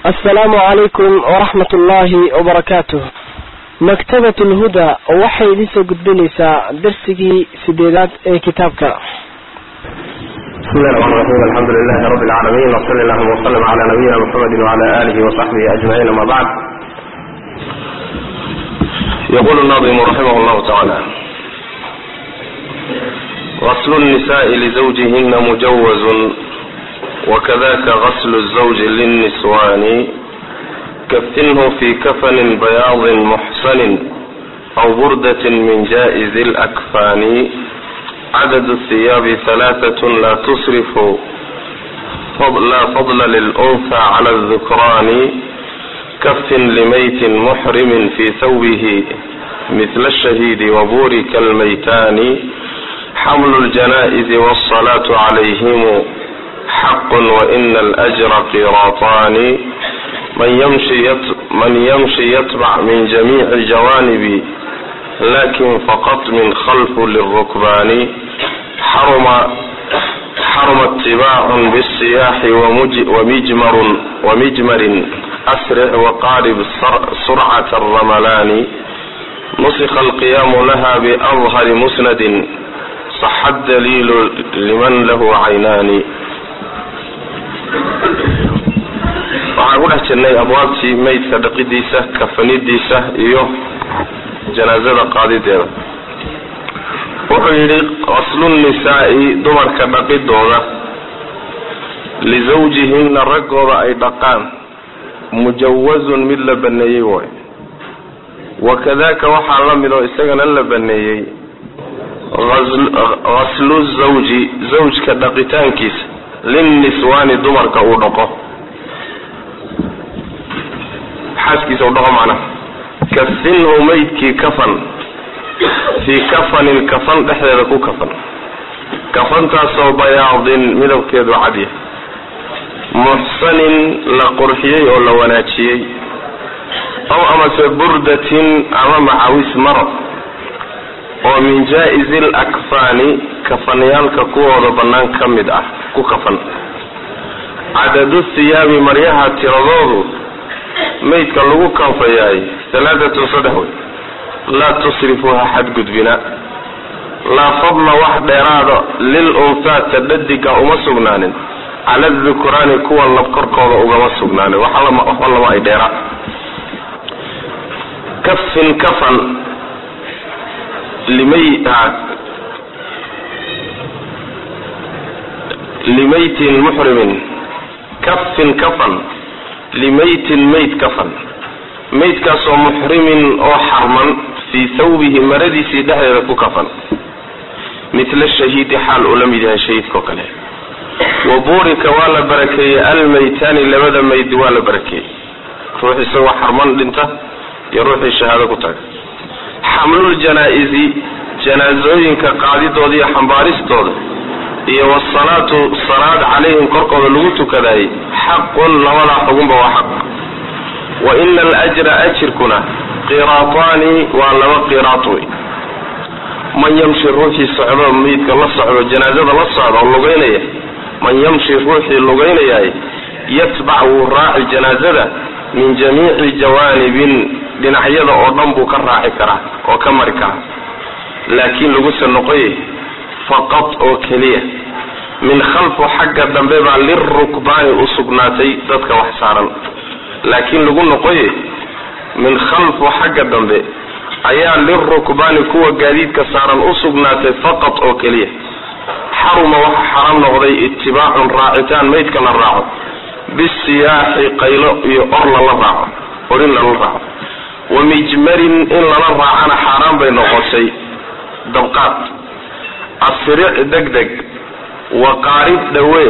asalaamu calaykum waraxmat ullaahi wabarakaatuh maktabat lhuda waxay idin soo gudbinaysaa darsigii sideedaad ee kitaabka بسم الله الرحمن الرحيم الحمد لله رب العالمين وصلى اللهم وسلم على نبينا محمد وعلى آله وصحبه أجمعين أما بعد يقول الناظم رحمه الله تعالى غسل النساء لزوجهن مجوز وكذاك غسل الزوج للنسوان كفنه في كفن بياض محسن أو بردة من جائز الأكفان عدد الثياب ثلاثة لا تصرف فضل لا فضل للأنثى على الذكران كف لميت محرم في ثوبه مثل الشهيد وبورك الميتان حمل الجنائز والصلاة عليهم حق وإن الأجر قيراطان من يمشي من يمشي يتبع من جميع الجوانب لكن فقط من خلف للركبان حرم حرم اتباع بالسياح ومجمر ومجمر أسرع وقارب سرعة الرملان نسخ القيام لها بأظهر مسند صح الدليل لمن له عينان waxaan ku dhex jirnay abwaabtii maydka dhaqidiisa kafanidiisa iyo janaazada qaadideeda wuxuu yidhi qaslunnisaa'i dumarka dhaqidooda lisawjihinna raggooda ay dhaqaan mujawazun mid la baneeyey waay wakadaka waxaa la mid oo isagana la baneeyey ghaslu zawji zawjka dhaqitaankiisa linniswaani dumarka uu dhaqo xaaskiisa u dhaqo macnaha kafinhu maydkii kafan fii kafanin kafan dhexdeeda ku kafan kafantaasoo bayaadin midabkeedu cadya muxsanin la qurxiyey oo la wanaajiyey aw amase burdatin ama macawis maro oo min jaa-izi lakfaani kafanayaalka kuwooda bannaan ka mid ah ku kafan cadadu thiyaabi maryaha tiradoodu maydka lagu kanfayaay alaaatun saddex wey laa tusrifuha xadgudbina laa fadla wax dheeraada lil unhaata dhadiga uma sugnaanin cala dukuraani kuwa lab korkooda ugama sugnaanin waxba lama ay dheeraa kafin kafan limay limaytin muxrimin kafin kafan limaytin mayd kafan maydkaasoo muxrimin oo xarman fii thawbihi maradiisii dhexdeeda ku kafan mitla shahiidi xaal uu la mid yahay shahiidkao kale wa buurika waa la barakeeyey almaytaani labada mayd waa la barakeeyey ruux isagoo xarman dhinta iyo ruuxii shahaado ku taga xamlul janaa-isi janaasooyinka qaadidooda iyo xambaaristooda iyo wasalaatu salaad calayhim korkooda lagu tukadaayey xaqun labadaa xugunba waa xaq wa ina alajra ajirkuna qiraataani waa laba qiraat wey man yamshi ruuxii socdo meydka la socdo janaazada la socda oo lugaynaya man yamshi ruuxii lugaynayaay yatbac wuu raaci janaazada min jamiici jawaanibin dhinacyada oo dhan buu ka raaci karaa oo ka mari karaa laakiin laguse noqoye faqad oo keliya min khalfu xagga dambe baa lirukbaani u sugnaatay dadka wax saaran laakiin lagu noqoye min khalfu xagga dambe ayaa lirukbaani kuwa gaadiidka saaran u sugnaatay faqad oo keliya xaruma waxa xaram noqday itibaacun raacitaan maydka la raaco bisiyaaxi qaylo iyo or lala raaco orin lala raaco wa mijmarin in lala raacana xaaraan bay noqotay dabqaad asric deg deg wa qaarib dhawee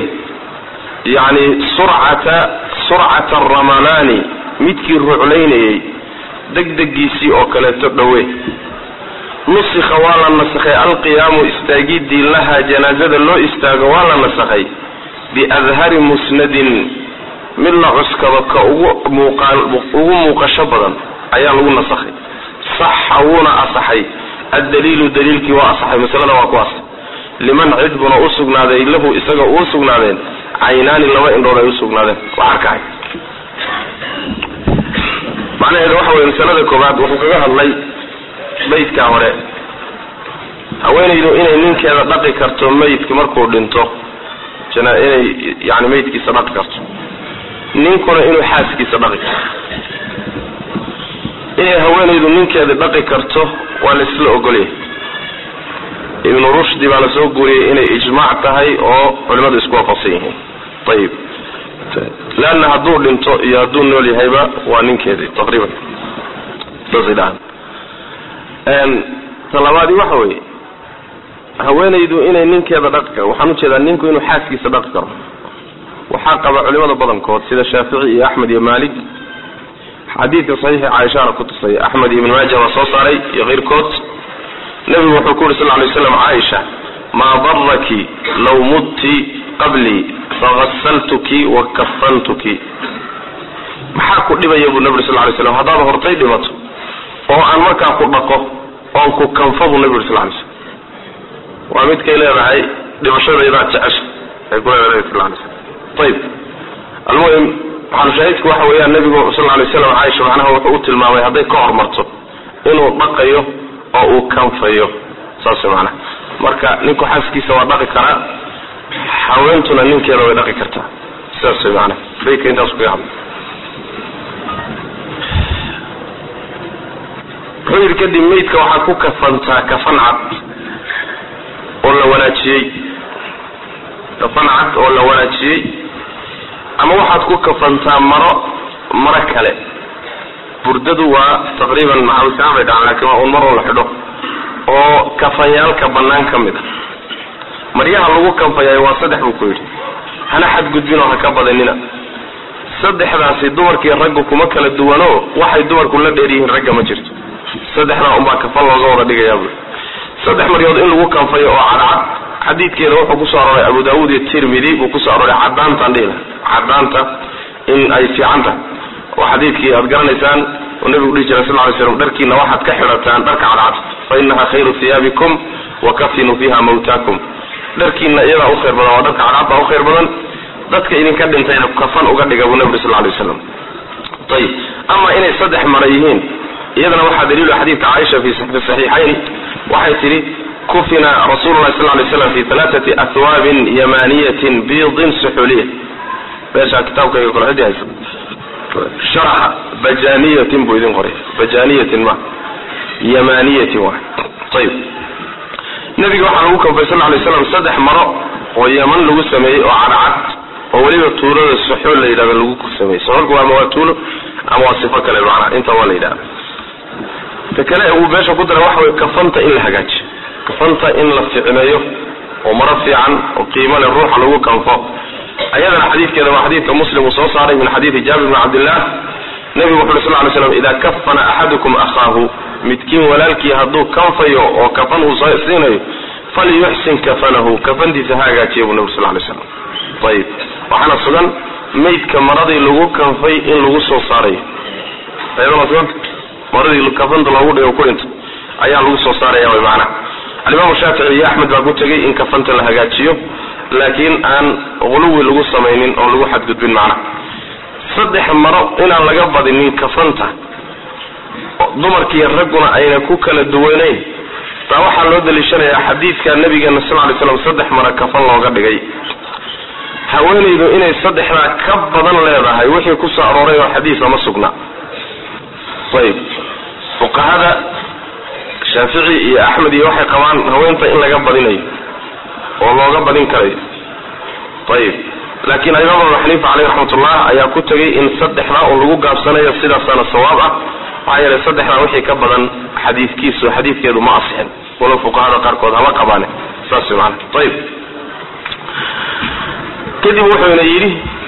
yacni surcata surcata aramalaani midkii ruclaynayay degdegiisii oo kaleeto dhawee nusikha waa la nasakhay alqiyaamu istaagidii lahaa janaazada loo istaago waa la nasakhay biadhari musnadin mid la cuskado ka ugu muuqaan ugu muuqasho badan ayaa lagu nasakhay saxa wuuna asaxay addaliilu daliilkii waa asaxay masalada waa ku asaxay liman cid buna u sugnaaday lahu isaga uu sugnaadeen caynaani laba indhood ay u sugnaadeen wax arkahay macnaheedu waxa weye masalada koobaad wuxuu kaga hadlay maydka hore haweenaydu inay ninkeeda dhaqi karto maydka markuu dhinto jana inay yani maydkiisa dhaqi karto ninkuna inuu xaaskiisa dhaqi karto inay haweenaydu ninkeeda dhaqi karto waa la isla ogolyahay ibnu rushdi baa lasoo guuriyey inay ijmaac tahay oo culimadu isku waafaqsan yihiin ayib leanna hadduu dhinto iyo hadduu nool yahayba waa ninkeedii taqriiban saasay dhahaan talabaadi waxa weeye haweenaydu inay ninkeeda dhaqi karo waxaan ujeedaa ninku inuu xaaskiisa dhaqi karo waxaa qaba culimada badankood sida shaafici iyo axmed iyo maalik xadiidka saxiixi caaishaana ku tusay axmed iyo ibn maaja waa soo saaray iyo keyrkood nebigu wuxuu ku yuri sal lay slam caaisha maa daraki law mudti qablii fagasaltuki wa kafantuki maxaa ku dhibaya buu nebi uri sal lay slam haddaad hortay dhimato oo aan markaa ku dhaqo oon ku kanfo buu nebi uri sal lay slam waa midkay leedahay dhimashadaydaa jecesha ay ku leedahay nebi sal lay slam ayib almuhim maxalushaahidku waxa weeyaan nebigu sal lay slam caaisha macnaha wuxuu u tilmaamay hadday ka hormarto inuu dhaqayo oo uu kanfayo saas macnaha marka ninku xaaskiisa waa dhaqi karaa haweentuna ninkeeda way dhaqi kartaa sidaas way macnaha bayka intaas kaga hadla wuxuu yidhi kadib maydka waxaad ku kafantaa kafan cad oo la wanaajiyey kafan cad oo la wanaajiyey ama waxaad ku kafantaa maro maro kale burdadu waa taqriiban maxawisaan bay dhacan lakin waa un mar un la xidho oo kafanyaalka bannaan ka mid a maryaha lagu kanfayaay waa saddex buu ku yidhi hana xadgudbinoo ha ka badanina saddexdaasi dumarkii raggu kuma kala duwano waxay dumarku la dheer yihiin ragga ma jirto saddexdaa unbaa kafan looga wada dhigayaa bui saddex maryood in lagu kanfayo oo cadcad xadiidkeeda wuxuu kusoo arooray abu daawuud iyo tirmidi buu kusoo arooray cadaantaan dhihila cadaanta in ay fiican tahay oo xadiidkii aad garanaysaan oo nabigu dhihi jiray sal ly slam dharkiina waxaad ka xidhataan dharka cadcad fa inaha khayru hiyaabikum wa kafinuu fiha mawtaakum dharkiina iyadaa u khayr badan waa dharka cadcad baa u khayr badan dadka idinka dhintayna kafan uga dhiga buu nabi sal lay waslam ayib ama inay saddex mara yihiin iyadana waxaa daliilu xadiidka caaisha fi saxiixayn waxay tidhi kufina rasuulu lahi sal lay slam fi alaaati ahwaabin yamaniyatin biidin suxuliya meeshaa kitaabkayga kole cidii haysa sharaxa bajaniyatin buu idin qoray bajaniyatin ma yamaniyatin wa ayib nabiga waxaa lagu kanfay sal lay slam saddex maro oo yaman lagu sameeyey oo cadcad oo weliba tuulada suxuul la yidhahdo lagu sameeyey suxuulku ama waa tuulo ama waa sifo kale macnaa inta waa la yidhahda ta kale uu meesha ku daray waxa way kafanta in la hagaajiyo kafanta in la ficneeyo oo maro fiican oo qiimo leh ruuxa lagu kanfo ayadana xadiidkeeda waa xadiidka muslim uu soo saaray min xadiidi jaabir bn cabdillah nebigu wuxu uri sal ly slam ida kafana axadukum akhaahu midkiin walaalkii hadduu kanfayo oo kafan uu siinayo falyuxsin kafanahu kafantiisa ha hagaajiya buu nabig sal lay slam ayib waxaana sugan maydka maradii lagu kanfay in lagu soo saarayo ayadana suganta maradii kafanta loogu dhigo ku dhinto ayaa lagu soo saaraya way macnaha alimaamu shaafici iyo axmed baa ku tegay in kafanta la hagaajiyo laakiin aan quluwi lagu samaynin oo lagu xadgudbin macnaha saddex maro inaan laga badinin kafanta dumarkiiyo ragguna ayna ku kala duwanayn taa waxaa loo daliishanayaa xadiidka nabigeena sal lay slam saddex maro kafan looga dhigay haweenaydu inay saddexdaa ka badan leedahay wixii ku soo arooray oo xadiisa ma sugna ayib fuqahada shaafici iyo axmed iyo waxay qabaan haweenta in laga badinayo oo looga badin karayo ayib laakiin imaam abu xaniifa caleyh raxmatullah ayaa ku tegay in saddexdaa un lagu gaabsanayo sidaasaana sawaab ah maxaa yeelay saddexdaa wixii ka badan xadiidkiisu xadiidkeedu ma asixin walow fuqahada qaarkood hama qabaane saas maana ayib kadib wuxuuna yidhi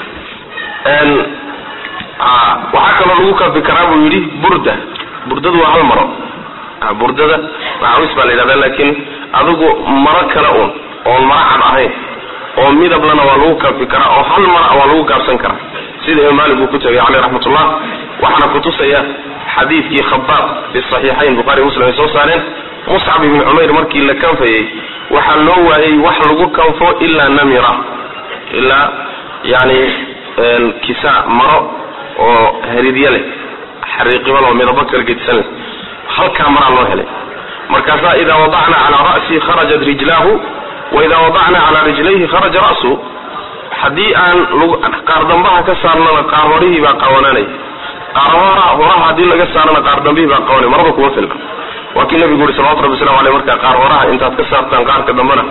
waxaa kaloo lagu kafi karaa buu yidhi burda burdadu waa hal maro burdada macawis baa la yidhahda laakiin adigu maro kale un oon maro cad ahayn oo midablana waa lagu kafi karaa oo hal mara waa lagu gaabsan karaa sida imaam maalik uu ku tegay caleyh raxmatullah waxaana kutusaya xadiidkii khabaab fi saxiixayn bukhari muslim ay soo saareen muscab ibni cumayr markii la kanfayey waxaa loo waayey wax lagu kanfo ilaa namira ilaa yani kisa maro oo heridya leh xariiqiban oo midabo kala gedisan halkaa maraa loo helay markaasaa idaa wadacna calaa ra'sii kharajat rijlaahu wa idaa wadacna calaa rijlayhi kharaja ra'su haddii aan qaardambaha ka saarnana qaar horihii baa qawananay qaar horaha haddii laga saarana qaar dambihii baa qawanay maraba kuma filna waa kii nabigu yuri salawatu rabbi waslamu aleyh markaa qaar horaha intaad ka saartaan qaarka dambena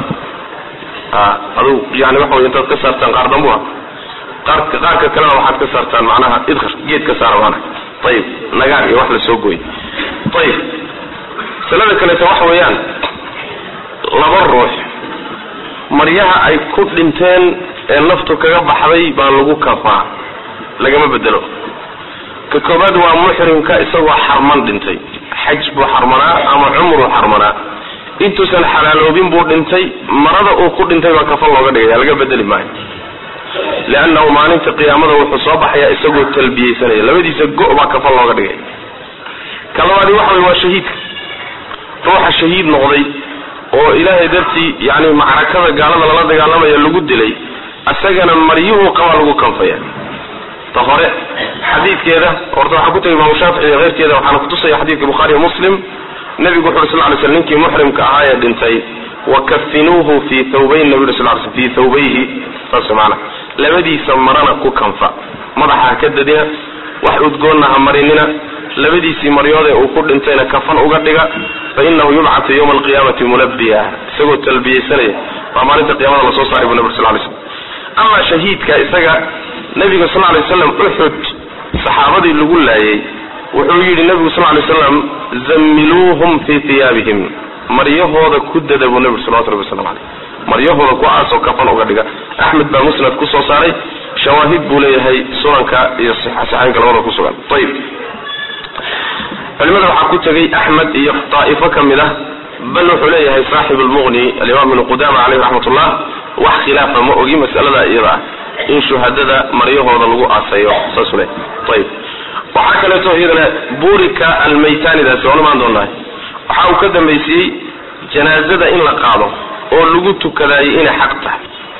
adug yani waxa wey intaad ka saartaan qaar dambuha qaarka qaarka kalena waxaad ka saartaan macnaha idkar geed ka saara maana ayib nagaan iyo wax la soo gooy ayib masalada kaleeto waxa weeyaan laba ruux maryaha ay ku dhinteen ee naftu kaga baxday baa lagu kafaa lagama bedelo ka koobaad waa muxrimka isagoo xarman dhintay xaj buu xarmanaa ama cumruu xarmanaa intuusan xalaaloobin buu dhintay marada uu ku dhintay baa kafan looga dhigaya laga bedeli maayo liannahu maalinta qiyaamada wuxuu soo baxayaa isagoo talbiyeysanaya labadiisa go- baa kafan looga dhigaya ka labaadi waxa wey waa shahiidka ruuxa shahiid noqday oo ilaahay dartii yani macrakada gaalada lala dagaalamaya lagu dilay isagana maryuhu qabaa lagu kanfaya ta hore xadiidkeeda horta waxaa ku tegay imaamu shaafici iyo keyrkeeda waxaana kutusaya xadiidka bukhaariyo muslim nabigu wuxu uri sal ly sl ninkii muxrimka ahaa ee dhintay wakafinuuhu fii thawbayn nabi uri sal l fii thawbayhi saas maana labadiisa marana ku kanfa madaxa ha ka dadina wax udgoonna ha marinina labadiisii maryoodee uu ku dhintayna kafan uga dhiga fa inahu yubcatu yawma alqiyaamati mulabiya isagoo talbiyeysanaya baa maalinta qiyamada lasoo saaray bu nabi ur sal lay slam amaa shahiidka isaga nabiga sal lay waslam uxud saxaabadii lagu laayay wuxuu yidhi nabigu sal lay slam zammiluuhum fii hiyaabihim maryahooda ku dada buu nabigu salawatu rabbi waslamu caleyh maryahooda ku aasoo kafan uga dhiga axmed baa musnad ku soo saaray shawaahid buu leeyahay sunanka iyo saxaynka labada ku sugan ayib culimada waxaa ku tegay axmed iyo daa'ifo ka mid ah bal wuxuu leeyahay saaxib lmuqni alimaam ibnu qudama caleyh raxmat ullah wax khilaafa ma ogi masalada iyada ah in shuhadada maryahooda lagu aasayo saasuu leeyahy ayib waxaa kaleeto iyadana burika almaytaanidaasi waan imaan doonahay waxa uu ka dambaysiiyey janaazada in la qaado oo lagu tukadaayay inay xaq tahay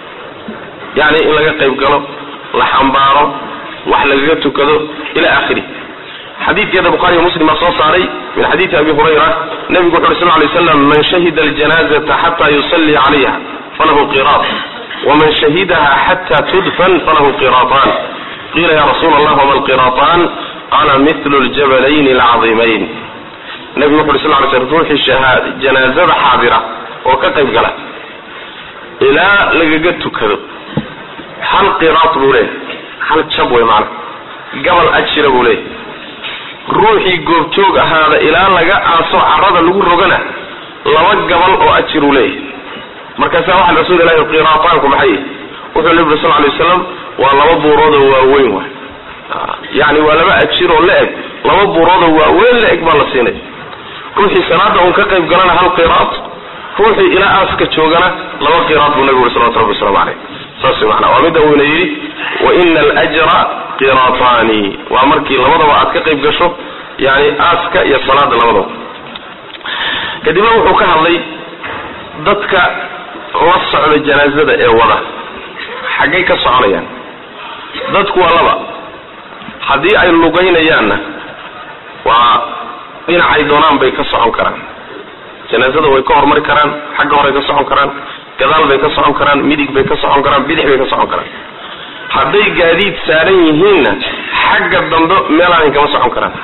yacni in laga qayb galo la xambaaro wax lagaga tukado ila akhiri xadiidkeeda bukhariyo muslim baa soo saaray min xadiidi abi hurayra nabigu wuxu uri sal lay slam man shahida aljanazata xata yusalli calayha falahu qiraat waman shahidaha xata tudfan falahu qiraataan qiila ya rasuula allah wama alqiraataan qala mithlu ljabalayn alcadiimayn nabigu wuxu uri sal lay slam ruuxii janaazada xaadira oo ka qayb gala ilaa lagaga tukado hal qiraat buu leeyahy hal jab wey maana gabal ajira buu leeyahy ruuxii goobjoog ahaada ilaa laga aaso carada lagu rogana laba gabal oo ajir uu leeyahay markaasaa waxaa rasuul ilahi qiraataanku maxay wuxuu nabi uri sal lay waslam waa laba buuroodoo waaweyn waay yani waa laba ajir oo la eg laba buuroodoo waaweyn la eg baa la siinay ruuxii salaada uun ka qayb galana hal qiraat ruuxii ilaa aaska joogana laba qiraat buu nabigu uri salawatu rabbi waslamu caleyh saas mana waa midda uuna yidhi wa ina aljra qiraataani waa markii labadaba aad ka qayb gasho yani aaska iyo salaada labadaba kadibna wuxuu ka hadlay dadka la socda janaazada ee wada xaggay ka soconayaan dadku waa laba haddii ay lugaynayaanna waa dhinacay doonaan bay ka socon karaan janaazada way ka hormari karaan xagga horay ka socon karaan gadaal bay ka socon karaan midig bay ka socon karaan bidix bay ka socon karaan hadday gaadiid saaran yihiinna xagga dambe meelaanay kama socon karaan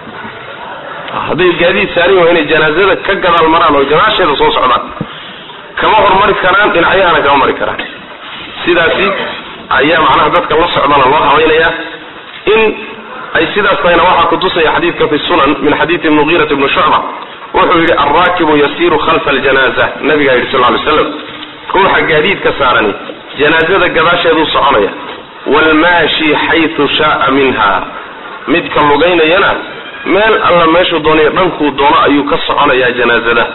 hadday gaadiid saaran yihin inay janaazada ka gadaal maraan oo gadaasheeda soo socdaan kama hormari karaan dhinacyahana kama mari karaan sidaasi ayaa macnaha dadka la socdana loo habaynayaa in ay sidaas tahayna waxaa kutusaya xadiidka fi sunan min xadiidi mugiirat ibni shucba wuxuu yidhi alraakibu yasiiru khalfa aljanaza nabigaa yidhi sal ly slam ruuxa gaadiidka saarani janaazada gadaasheeduu soconaya waalmaashi xaytu shaaa minha midka lugaynayana meel alla meeshuu doonayo dhankuu doono ayuu ka soconayaa janaazada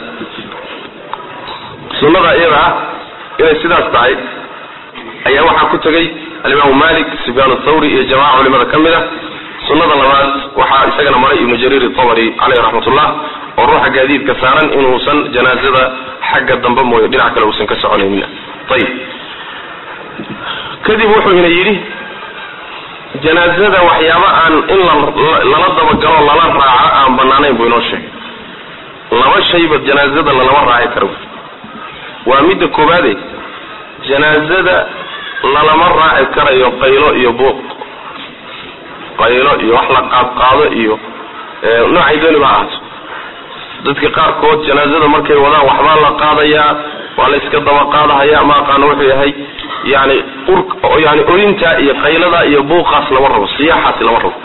sunnada iyada ah inay sidaas tahay ayaa waxaa ku tegay alimaamu malik sufyaan athawri iyo jamaca culimada ka mid a sunnada labaad waxaa isagana maray ibnu jariir itabari caleyh raxmatullah oo ruuxa gaadiidka saaran inuusan janaazada xagga dambe mooye dhinac kale uusan ka soconaynin ayib kadib wuxuu ina yidhi janaazada waxyaaba aan in lala dabagalo lala raaco aan banaanayn buu inoo sheegay laba shayba janaazada lalama raaci karo waa midda koobaade janaazada lalama raaci karayo qaylo iyo buuq qaylo iyo wax la qaadqaado iyo noocay dooni ba ahaato dadka qaarkood janaazada markay wadaan waxbaa la qaadayaa waa la iska daba qaadahaya ma aqaano wuxuu yahay yani ur yani orinta iyo qaylada iyo buuqaas lama rabo siyaaxaasi lama rabo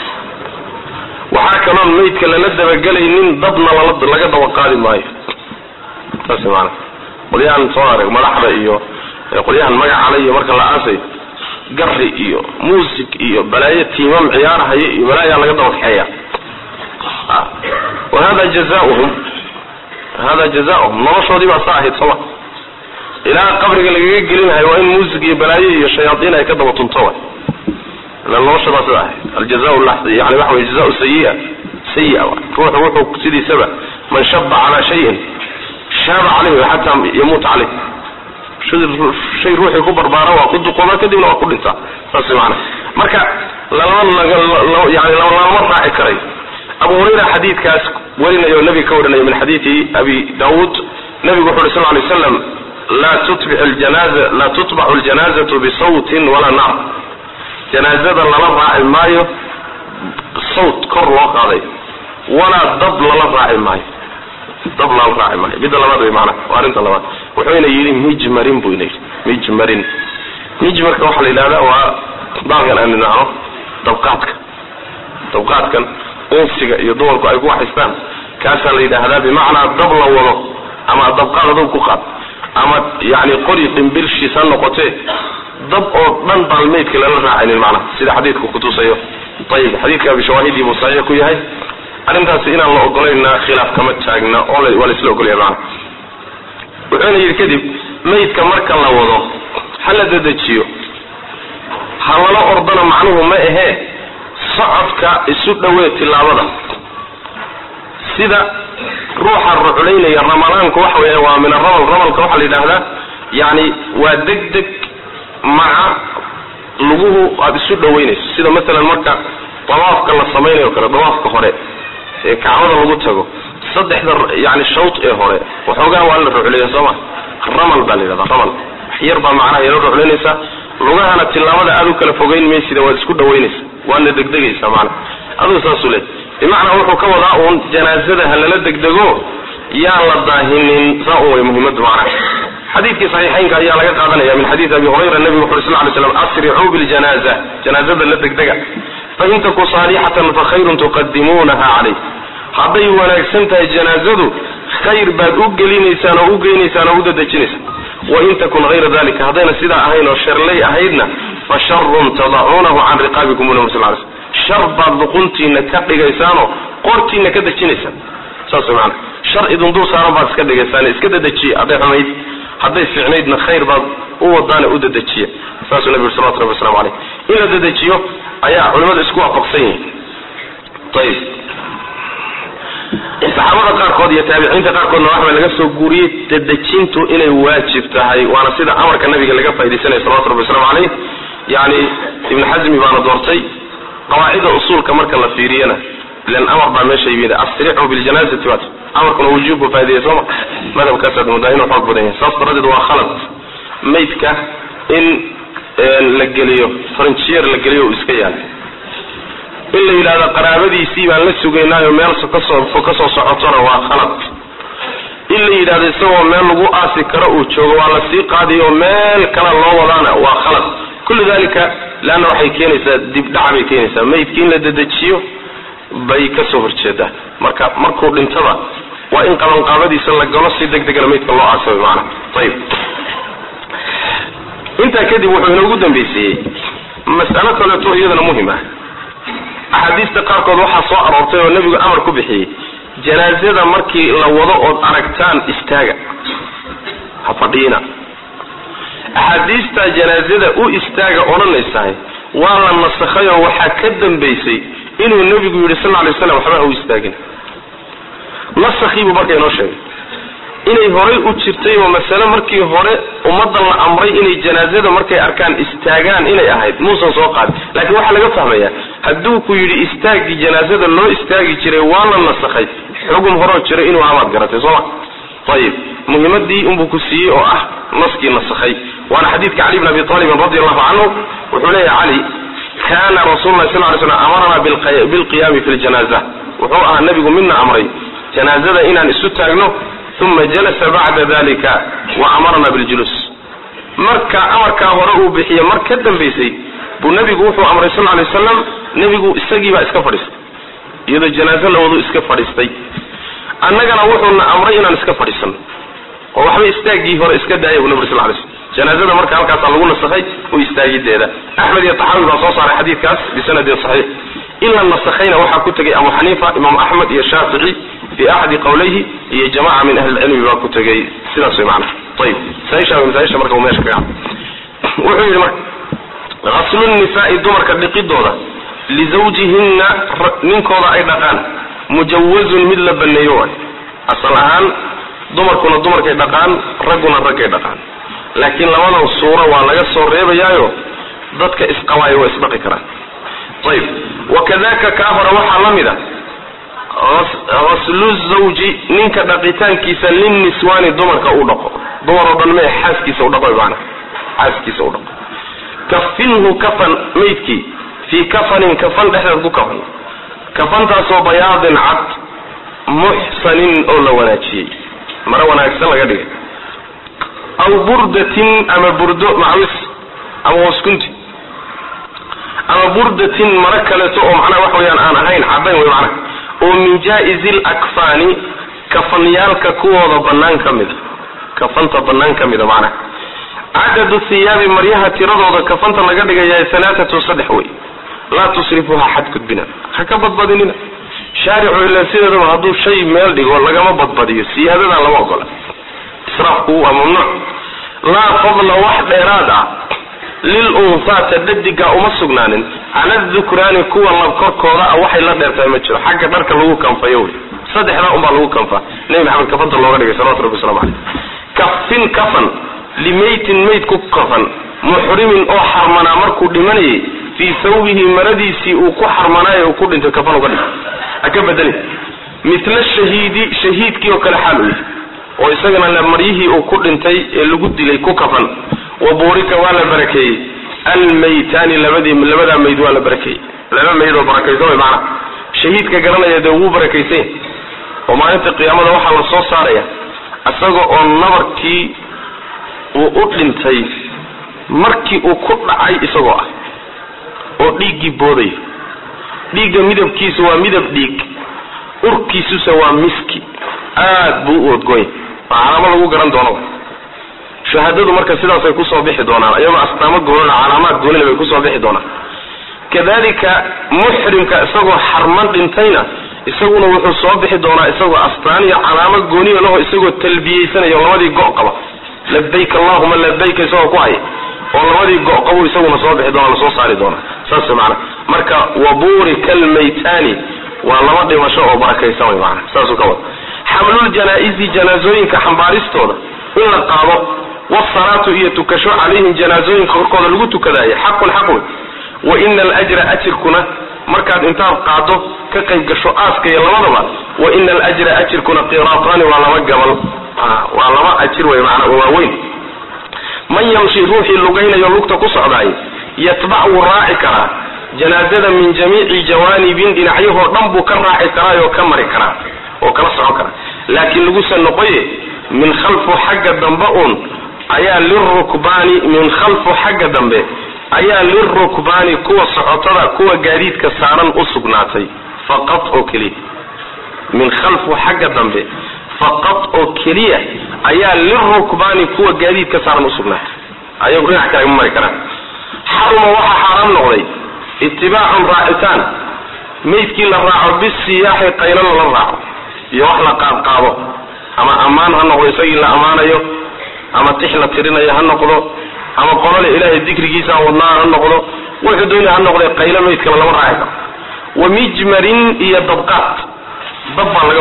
waxaa kaloon maydka lala dabagelaynin dadna laga daba qaadi maayo saas maana qolyahan soo arag madaxda iyo qolyahan magacale iyo marka la aasayo gari iyo muusig iyo balaayo tiimam ciyaarahaya iyo balaayaa laga daba kaxeeya wa hada jazauhum hada jazauhum noloshoodii baa saa ahayd sooma ilaa qabriga lagaga gelinahayo waa in muusig iyo balaayo iyo shayaaiin ay ka daba tunto wa ila noloshadaa sida ahayd aljaza yani waxa wey jazau sayia sayia ruuxu wuxuu sidiisaba man shaba calaa shayin shaaba caleyh xataa yamuuta caleyh shay ruuxii ku barbaara waa ku duqooba kadibna waa ku dhintaa saas maana marka yani lalama raaci karayo abu hurayra xadiidkaas warinayo nabiga ka warinayo min xadiidi abi daawuud nabigu wuxu uhi sal lay slam laa tutbix ljanaza laa tutbaxu ljanazatu bisawtin walaa naar janaazada lala raaci maayo sawt kor loo qaaday walaa dab lala raaci maayo dab lala raaci maayo midda labaad wey maana waa arrinta labaad wuxuuna yidhi mijmarin buu ina yidhi mijmarin mijmarka waxaa la yidhahda waa baalkan aan idhaahno dabqaadka dabqaadkan unsiga iyo dumarku ay ku waxaystaan kaasaa la yidhaahdaa bimacnaa dab la wado ama dabqaad adog ku qaad ama yani qori dhimbilshiis ha noqotee dab oo dhan baan maydka lala raacaynin macnaha sida xadiidku kutusayo ayib xadiidka abi shawaahidii buu saxiix ku yahay arrintaasi inaan la ogolayna khilaaf kama taagna oo waa la isla ogolaya macnaha wuxuuna yidhi kadib maydka marka la wado ha la dedejiyo ha lala ordana macnuhu ma ahee socodka isu dhowee tilaabada sida ruuxa ruculaynaya ramadaanku waxa weya waa min aramal ramalka waxaa la yidhaahdaa yani waa deg deg maca luguhu aada isu dhaweynayso sida masalan marka dawaafka la samaynayo kale dawaafka hore ee kacbada lagu tago saddexda yani shawt ee hore waxoogaa waa la rucleeya sooma ramal baa la yidhahda ramal wax yar baa macnaha yala ruclaynaysa lugahana tilaabada aada u kala fogeyn maysida waad isku dhaweynaysa waadna degdegaysa maana aduu saasuu leey bimacnaa wuxuu ka wadaa uun janaazada ha lala degdego yaan la daahinin saa un way muhiimadu macnaha xadiidkii saxiixaynka ayaa laga qaadanaya min xadiidi abi hurayra nabigu wuxu uri sal ly slam asricuu biljanaza janaazada la degdega fain taku saalixatan fakhayrun tuqadimuunaha calayh hadday wanaagsan tahay janaazadu khayr baad u gelinaysaan oo u geynaysaan oo u dadejinaysaan wain takun hayra dalika haddayna sidaa ahayn oo sharley ahaydna fa sharun tadacuunahu can riqaabikum ula sal l shar baad luquntiina ka dhigaysaanoo qortiina ka dejinaysaan saas maana shar idin dul saaran baad iska dhigaysaan iska dadejiya hadday xumayd hadday fiicnaydna khayr baad u wadaana u dadejiya saasuu nabi uri salawatu rabbi waslamu caleyh in la dadejiyo ayaa culimadu isku waafaqsan yihiin ayib saxaabada qaarkood iyo taabiciinta qaarkoodna waxbaa laga soo guuriyey dadejintu inay waajib tahay waana sida amarka nabiga laga faaidaysanaya salawatu rabbi waslamu caleyh yani ibn xasmi baana doortay qawaacida usuulka marka la fiiriyana ilan amar baa meesha yimid asricuu biljanazati waat amarkuna wujuub buu faaidaya sooma madhabkaasaad moodaa inuu xoog badan yahay saas daradeed waa khalad maydka in la geliyo faranjiyeer la geliyo uu iska yaala in la yidhahdo qaraabadiisii baan la sugaynaayo meel kasoo kasoo socotona waa khalad in la yidhahdo isagoo meel lagu aasi karo uu joogo waa la sii qaadiyo meel kale loo wadaana waa khalad kullu dalika leanna waxay keenaysaa dibdhac bay keenaysaa maydki in la dedejiyo bay kasoo horjeedaan marka markuu dhintaba waa in qabanqaabadiisa la galo si deg degana maydka loo aasabay maana ayib intaa kadib wuxuu inoogu dambaysiiyey mas'alo kaleeto iyadana muhim ah axaadiista qaarkood waxaa soo aroortay oo nebigu amar ku bixiyey janaazada markii la wado ood aragtaan istaaga ha fadhiina axaadiista janaazada u istaaga odhanaysahay waa la nasakhay oo waxaa ka dambaysay inuu nebigu yidhi sal lay slam waxba ha u istaagin nasakhiibuu marka inoo sheegay inay horay u jirtay oo masale markii hore ummaddan la amray inay janaazada markay arkaan istaagaan inay ahayd muusan soo qaadin laakiin waxaa laga fahmayaa hadduu ku yidhi istaagii janaazada loo istaagi jiray waa la nasakhay xugum horoo jira inuu amaad garatay sooma ayib muhimadii unbuu ku siiyey oo ah naskii nasakhay waana xadiidka cali bn abi talibin radi allahu canhu wuxuu leeyahay cali kana rasul lah sal ly slam amarana bilqiyaami fi ljanaza wuxuu ahaa nabigu midna amray janaazada inaan isu taagno uma jalasa bacda dalika wa amarna biljuluus marka amarkaa hore uu bixiye mar ka dambaysay buu nabigu wuxuu amray sal lay wasalam nebigu isagiibaa iska fadhiistay iyadoo janaazo lawadu iska fadhiistay annagana wuxuuna amray inaan iska fadhiisano oo waxba istaagii hore iska daaya bu nabig sal lay slm janaazada marka halkaasaa lagu nasakhay u istaagideeda axmed iyo taxaawi baa soo saaray xadiidkaas bisanadin saxiix in la nasakhayna waxaa ku tegay abu xaniifa imaam axmed iyo shaafici fi axadi qawlayhi iyo jamaca min ahli lcilmi baa ku tegay sidaas way macnaha ayib masaaisha masaaisha marka uu meesha kaga wuxuu yidhi marka haslu nisaai dumarka dhiqidooda lizawjihinna ninkooda ay dhaqaan mujawazun mid la baneeyo waay asal ahaan dumarkuna dumarkay dhaqaan ragguna raggay dhaqaan laakiin labadan suuro waa laga soo reebayaayo dadka isqabaayo waa isdhaqi karaan ayib wakadaka kaa hore waxaa la mid a haslu zawji ninka dhaqitaankiisa linniswaani dumarka uu dhaqo dumar oo dhan mee xaaskiisa u dhaqo maana xaaskiisa u dhaqo kafinhu kafan maydkii fii kafanin kafan dhexdeed ku kafan kafantaasoo bayaadin cad muxsanin oo la wanaajiyey mare wanaagsan laga dhigay aw burdatin ama burdo macwis ama waskunti ama burdatin maro kaleeto oo macnaha waxa weyaan aan ahayn caddayn wey macnaha oo min jaa-izi lakfaani kafanyaalka kuwooda bannaan ka mida kafanta bannaan ka mida macnaha cadadu hiyaabi maryaha tiradooda kafanta laga dhigayaa halaatatun saddex wey laa tusrifuha xadgudbina ha ka badbadinina shaaricu ila sideedaba hadduu shay meel dhigo lagama badbadiyo siyaadadan lama ogola israafku waa mamnuuc laa fadla wax dheeraad ah lil unfaata dhadigaa uma sugnaanin cala dukraani kuwa lab korkooda ah waxay la dheertahay ma jiro xagga dharka lagu kanfayo wey saddexdaa unbaa lagu kanfaa nebi maxamed kafanta looga dhigay salawatu rabbi waslamu caleyh kafin kafan limaytin mayd ku kafan muxrimin oo xarmanaa markuu dhimanayay fii sawbihi maradiisii uu ku xarmanaayo uu ku dhintay kafan uga dhig ha ka bedelin mila shahiidi shahiidkii oo kale xaal u yahay oo isagana maryihii uu ku dhintay ee lagu dilay ku kafan wa buurika waa la barakeeyey almaytaani labadii labadaa mayd waa la barakeeyey laba mayd oo barakaysan way macana shahiidka garanaya dee wuu barakaysan oo maalinta qiyaamada waxaa la soo saaraya isaga oo nabarkii uu u dhintay markii uu ku dhacay isagoo ah oo dhiiggii boodayo dhiigga midabkiisa waa midab dhiig urkiisuse waa miski aad buu u odgoonya waa calaamo lagu garan doono shahaadadu marka sidaasay kusoo bixi doonaan iyagoo astaamo goonina calaamaad goonina bay kusoo bixi doonaan kadalika muxrimka isagoo xarman dhintayna isaguna wuxuu soo bixi doonaa isagoo astaan iyo calaamo gooniyo laho isagoo talbiyeysanayo labadii go' qaba labayk allahuma labayk isagoo ku haya oo labadii go' qabu isaguna soo bixi doona lasoo saari doona saas maana marka waburika almaytani waa laba dhimasho oo barakaysan way maana saasuu ka wada xamlul janaa-isi janaasooyinka xambaaristooda in la qaado wasalaatu iyo tukasho calayhim janaasooyinka korkooda lagu tukadaayo xaqun xaq wey wa ina alajra ajirkuna markaad intaad qaado ka qayb gasho aaska iyo labadaba wa ina alajra ajirkuna qiraataani waa laba gabal waa laba ajir wey maana waaweyn man yamshi ruuxii lugaynayo lugta ku socdaay yatbac wuu raaci karaa janaazada min jamiici jawaanibin dhinacyahoo dhan buu ka raaci karaa oo ka mari karaa oo kala socon karaa laakiin lagusa noqoye min khalfu xagga dambe uun ayaa lirukbaani min khalfu xagga dambe ayaa lirukbaani kuwa socotada kuwa gaadiidka saaran u sugnaatay faqad oo keliya min khalfu xagga dambe faqad oo keliya ayaa lirukbaani kuwa gaadiidka saaran usugnaatay ayagu dhinac kale ma mari karaan xaruma waxaa xaaraam noqday itibaacun raacitaan maydkii la raaco bisiyaaxi qaylana la raaco iyo wax la qaadqaado ama ammaan ha noqdo isagii la ammaanayo ama tix la tirinayo ha noqdo ama qolole ilaahay dikrigiisa wadnaa ha noqdo wuxuu dooni ha noqde qaylo maydkana lama raaci karo wa mijmarin iyo dabqaad dab baa laga wadaa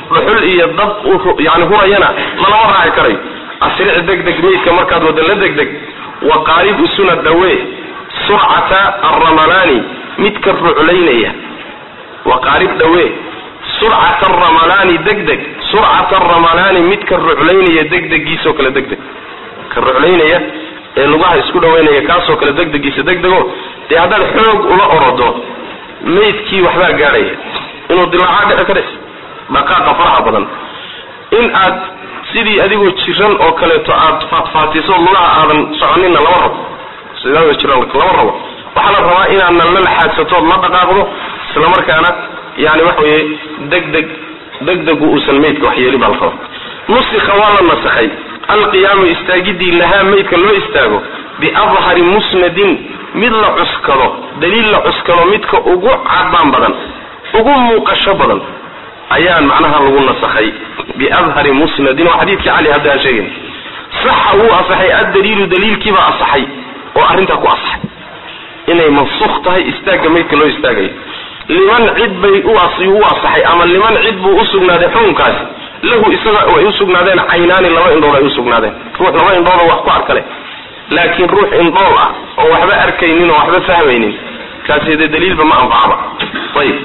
dhuxul iyo dab yani hurayana lalama raaci karayo asric degdeg meydka markaad wada la degdeg wa qaarib usuna dhawee surcata alramalaani midka ruclaynaya wa qaarib dhawee surcata aramalaani degdeg surcata aramalaani midka ruclaynaya degdegiisoo kale degdeg ka ruclaynaya ee lugaha isku dhawaynaya kaasoo kale degdegiisa degdego dee haddaad xoog ula orodo maydkii waxbaa gaadhaya inuu dilaaca dhici ka dhis dhaqaaqa faraha badan in aad sidii adigoo jiran oo kaleeto aad faatfaatiso lugaha aadan soconina lama rabo sidaa jiran lama rabo waxaa la rabaa inaadna la laxaadsatood la dhaqaaqdo islamarkaana yani waxa weye degdeg degdegu uusan maydka waxyeelin baa la rabaa nusika waa la nasakhay alqiyaamu istaagidii lahaa maydka loo istaago biadhari musnadin mid la cuskado daliil la cuskado midka ugu cadaan badan ugu muuqasho badan ayaan macnaha lagu nasakhay biadhari musnadin waa xadiidkii cali hadda aan sheegayna saxa wuu asaxay addaliilu daliilkiibaa asaxay oo arrintaa ku asaxay inay mansukh tahay istaagga maydka loo istaagayo liman cid bay u asaxay ama liman cid buu usugnaaday xukunkaasi lahu isaga ay usugnaadeen caynaani laba indhood ay usugnaadeen ruux laba indhoodoo wax ku arka leh laakiin ruux indhool ah oo waxba arkaynin oo waxba fahmaynin kaasi dee daliilba ma anfacaba ayib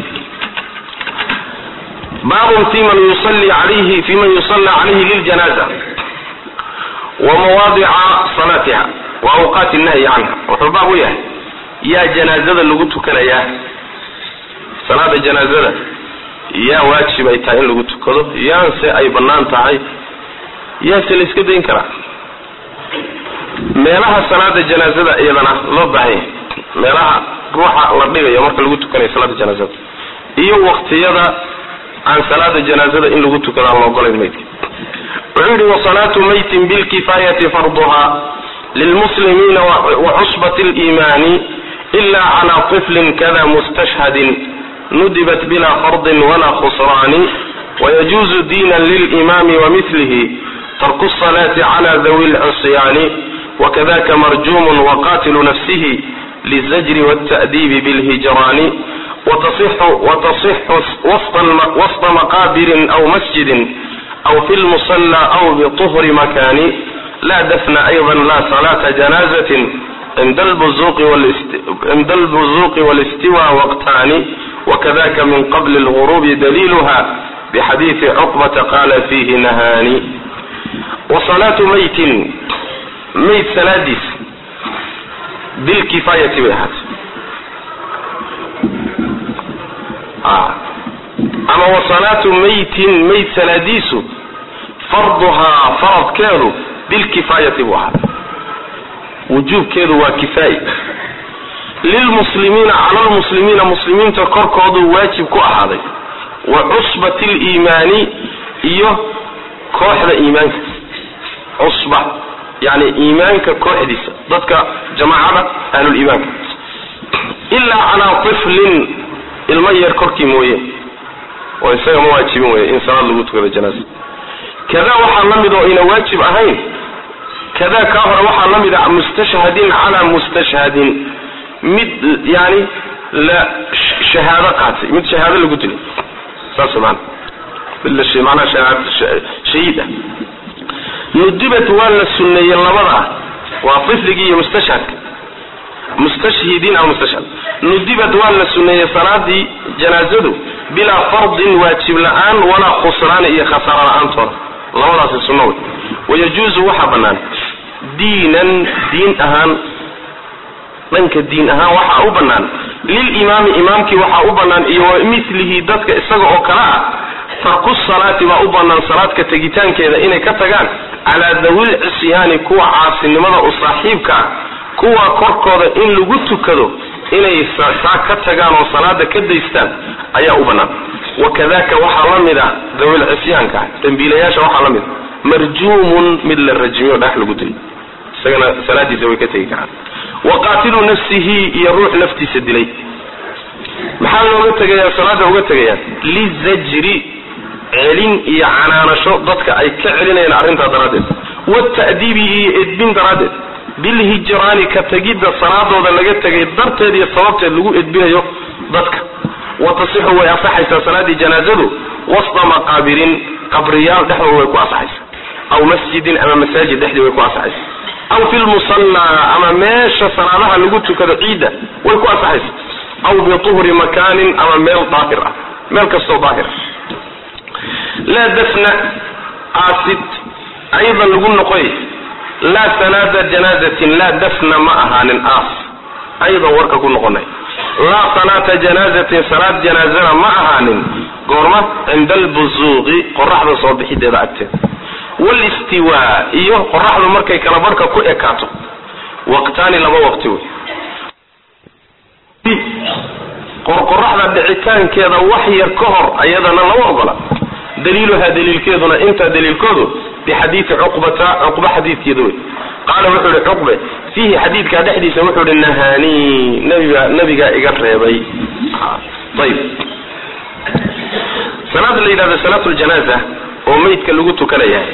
baabun fi man yusalli alayhi fi man yusalla calayhi liljanaza wa mawaadica salaatiha wa awqaati nahyi canha wuxuu baab u yahay yaa janaazada lagu tukanayaa salaada janaazada yaa waajib ay tahay in lagu tukado yaanse ay bannaan tahay yaase la iska dayn karaa meelaha salaada janaazada iyadana loo baahan yahay meelaha ruuxa la dhigayo marka lagu tukanayo salaada janaazada iyo waktiyada aan salaada janaazada in lagu tukado aan la ogolayn maydka wuxuu yihi wasalaatu maytin bilkifaayati farduha lilmuslimiina wacusbati liimaani ila cala tiflin kada mustashhadin nudibat bila fardin wala khusraani wayajuuzu diina lilimaami wamilihi tarku الصلاة على ذوي العصيان وكذاك مرجوم وقاتل نفسه للزجر والتأديب بالهجران وتصح, وتصح وسط, وسط مقابر أو مسجد أو في المصلى أو بطهر مكان لا دفن أيضا لا صلاة جنازة عند البزوق, والاست... عند البزوق والاستواء وقتان وكذاك من قبل الغروب دليلها بحديث عقبة قال فيه نهاني وصلاة ميت ميت سلاديس بالكفاية بهات آه. أما وصلاة ميت ميت سلاديس فرضها فرض كانوا بالكفاية بهات وجوب كانوا وكفاية للمسلمين على المسلمين مسلمين تكركضوا واجب كأهاضي وعصبة الإيمان إيه kooxda iimaanka cusba yani iimaanka kooxdiisa dadka jamaacada ahluliimaanka ilaa calaa tiflin ilmo yar korkii mooye oo isaga ma waajibin wey in salaad lagu tukado janaasa kadaa waxaa la mid oo ina waajib ahayn kadaa kaa hore waxaa la mid a mustashhadin calaa mustashhadin mid yani la shahaado qaatay mid shahaado lagu dilay saas maana manaa shahiid ah nudibat waa la suneeyey labada waa ifligii iyo mustashhadka mustashhidiin aw mustashhad nudibat waa la suneeyey salaadii janaazadu bilaa fardin waajib la-aan walaa khusraani iyo khasaaro la-aantooda labadaasi sunno wey wayajuuzu waxaa bannaan diinan diin ahaan dhanka diin ahaan waxaa u bannaan lilimaami imaamkii waxaa u bannaan iyo wa milihi dadka isaga oo kale ah tarku salaati baa u bannaan salaadka tegitaankeeda inay ka tagaan calaa dawil cisyaani kuwa caasinimada u saaxiibka ah kuwa korkooda in lagu tukado inay saa ka tagaan oo salaada ka daystaan ayaa u bannaan wakadaka waxaa la mid a dawil cisyaanka dambiilayaasha waxaa la mid a marjuumun mid la rajmiyo dhagax lagu dilo isagana salaadiisa way ka tegi karaan waqaatilu nafsihi iyo ruux naftiisa dilay maxaa looga tegayaa salaada uga tegayaan lizajri celin iyo canaanasho dadka ay ka celinayaan arrintaa daraaddeed wata'diibi iyo edbin daraaddeed bilhijraani ka tegidda salaadooda laga tegay darteed iyo sababteed lagu edbinayo dadka wa tasixu way asaxaysaa salaadii janaazadu wasta maqaabirin qabriyaal dhexdooda way ku asaxaysa aw masjidin ama masaajid dhexdii way ku asaxaysa aw fi lmusallaa ama meesha salaadaha lagu tukado ciidda way ku asaxaysa aw bituhri makaanin ama meel daahir ah meel kastoo daahir ah laa dafna aasid aydan lagu noqoy laa salaada janaazatin laa dafna ma ahaanin aas aydan warka ku noqonay laa salaata janaazatin salaad janaazana ma ahaanin goorma cinda albusuuqi qoraxda soo bixideeda agteeda walistiwaa iyo qoraxdu markay kala barhka ku ekaato waqtaani laba waqti wey qorqoraxda dhicitaankeeda wax yar ka hor ayadana lama ogola daliiluhaa daliilkeeduna intaa daliilkoodu bixadiidi cuqbata cuqba xadiidkeeda wey qaala wuxuu ihi cuqbe fiihi xadiidkaa dhexdiisa wuxuu ihi nahaanii nabiga nabigaa iga reebay ayib salaada la yidhahdo salaatu ljanaaza oo meydka lagu tukanayahay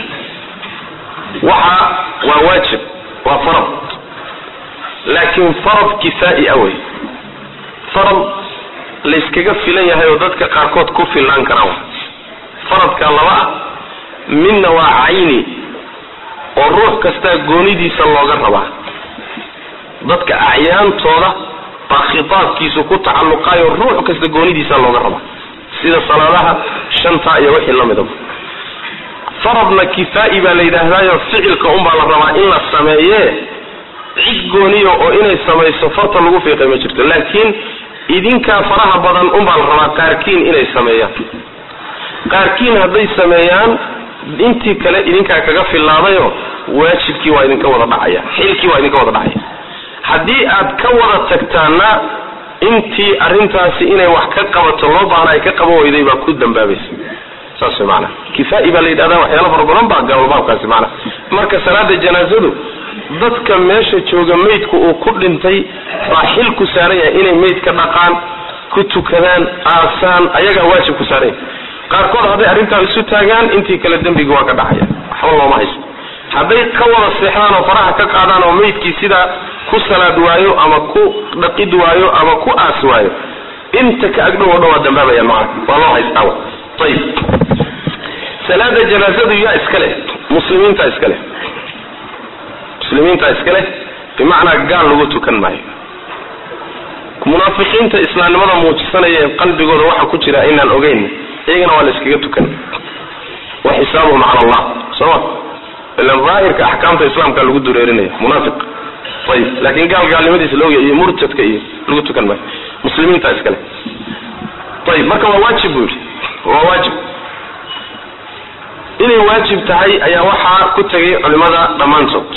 waxa waa waajib waa farad laakiin farad kifaa'i awey farad layskaga filan yahay oo dadka qaarkood ku filnaan karaan faradka laba ah midna waa cayni oo ruux kastaa goonidiisa looga rabaa dadka acyaantooda baa khitaabkiisu ku tacalluqaayo ruux kasta goonidiisa looga rabaa sida salaadaha shanta iyo wixii lamidaba faradna kifaa'i baa la yidhaahdaayo ficilka unbaa la rabaa in la sameeye cid gooniyo oo inay samayso farta lagu fiiqay ma jirto laakiin idinkaa faraha badan unbaa la rabaa qaarkiin inay sameeyaan qaarkiin hadday sameeyaan intii kale idinkaa kaga fillaadayo waajibkii waa idinka wada dhacaya xilkii waa idinka wada dhacaya haddii aad ka wada tagtaana intii arrintaasi inay wax ka qabato loo baahna ay ka qaban weyday baa ku dambaabaysa saas way maanaa kifaa'i baa la yidhahdaa waxyaala fara badan baa gaalbaabkaasi maanaa marka salaada janaazadu dadka meesha jooga meydku uu ku dhintay baa xil ku saaran yahay inay meyd ka dhaqaan ku tukadaan aasaan ayagaa waajib ku saaran yahay qaarkood hadday arrintaa isu taagaan intii kale dembiga waa ka dhacaya waxba looma haysto hadday ka wada seexdaan oo faraha ka qaadaan oo meydkii sidaa ku salaad waayo ama ku dhaqid waayo ama ku aas waayo inta ka agdhow o dhan waa dambaabayaan macana waa loo haystaa ayib salaada janaazadu yaa iska leh muslimiinta iska leh muslimiinta iska leh bimacnaa gaal lagu tukan maayo munaafiqiinta islaamnimada muujisanaya ee qalbigooda waxa ku jira inaan ogeyn iyagana waa la iskaga tukan wa xisaabuhum cala allah sooma ilan daahirka axkaamta islaamka lagu dureerinaya munaafiq ayib laakiin gaal gaalnimadiisa laogaya iyo murtadka iyo lagu tukan maayo muslimiinta iskale ayib marka waa waajib buu yidhi waa waajib inay waajib tahay ayaa waxaa ku tegay culimada dhammaantood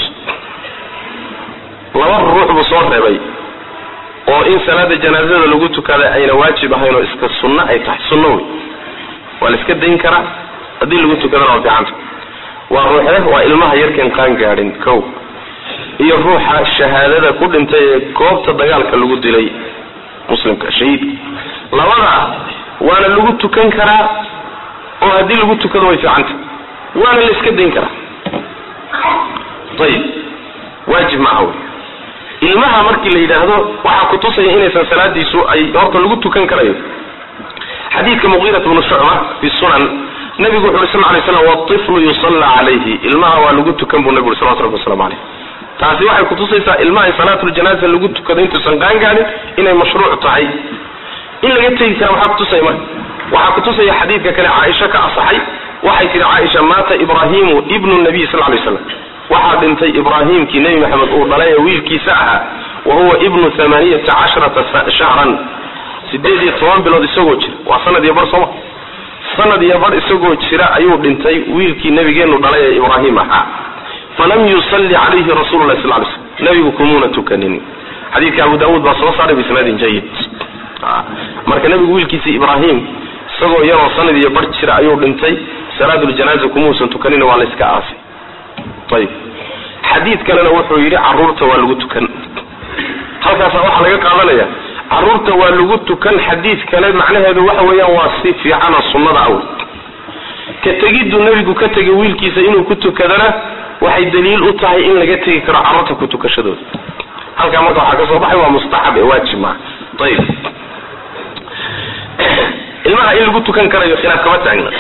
laba ruux buu soo reebay oo in salaada janaazada lagu tukada ayna waajib ahayn oo iska sunno ay tahay sunno wey waa la iska dayn karaa haddii lagu tukadana waa fiicanta waa ruuxe waa ilmaha yarkeen qaan gaadhin kow iyo ruuxa shahaadada ku dhintay ee goobta dagaalka lagu dilay muslimka shahiidka labada waana lagu tukan karaa oo haddii lagu tukado way fiicanta waana la iska dayn karaa ayib waajib maaha wey ilmaha markii la yidhaahdo waxaa kutusaya inaysan salaadiisu ay horta lagu tukan karayo xadiidka muqiirat bnu shucba fi sunan nabigu wuxu uri sal lay slam waiflu yusalla calayhi ilmaha waa lagu tukan buu nabigu uri salawatu rabbi waslamu caleyh taasi waxay kutusaysaa ilmaha in salaatuljanaasa lagu tukado intuusan qaangaadhin inay mashruuc tahay in laga tegi kara waxaa kutusaya marka waxaa kutusaya xadiidka kale caaisha ka asaxay waxay tihi caaisha maata ibrahimu ibnu nabiy sal lay slam waxaa dhintay ibraahimkii nebi maxamed uu dhalay ee wiilkiisa ahaa wa huwa ibnu amaaniyata casharata shahran sideed iyo toban bilood isagoo jira waa sanad iyo bar sooma sanad iyo bar isagoo jira ayuu dhintay wiilkii nabigeenu dhalay ee ibraahim ahaa falam yusalli calayhi rasulu lah sal lay slm nabigu kumuuna tukanin xadiidka abu daawuud baa soo saaray bisnaadin jayid marka nabigu wiilkiisa ibraahim isagoo yaroo sanad iyo bar jira ayuu dhintay salaatuljanaasa kumuusan tukanin waa la iska aasay ayib xadiid kalena wuxuu yidhi caruurta waa lagu tukan halkaasa waxaa laga qaadanaya caruurta waa lagu tukan xadiid kale macnaheedu waxa weeyaan waa si fiicana sunnada awl ka tegiddu nebigu ka tegay wiilkiisa inuu ku tukadana waxay daliil u tahay in laga tegi karo carruurta ku tukashadooda halkaa marka waxaa ka soo baxay waa mustaxab ee waajib maaha ayib ilmaha in lagu tukan karayo khilaaf kama taagna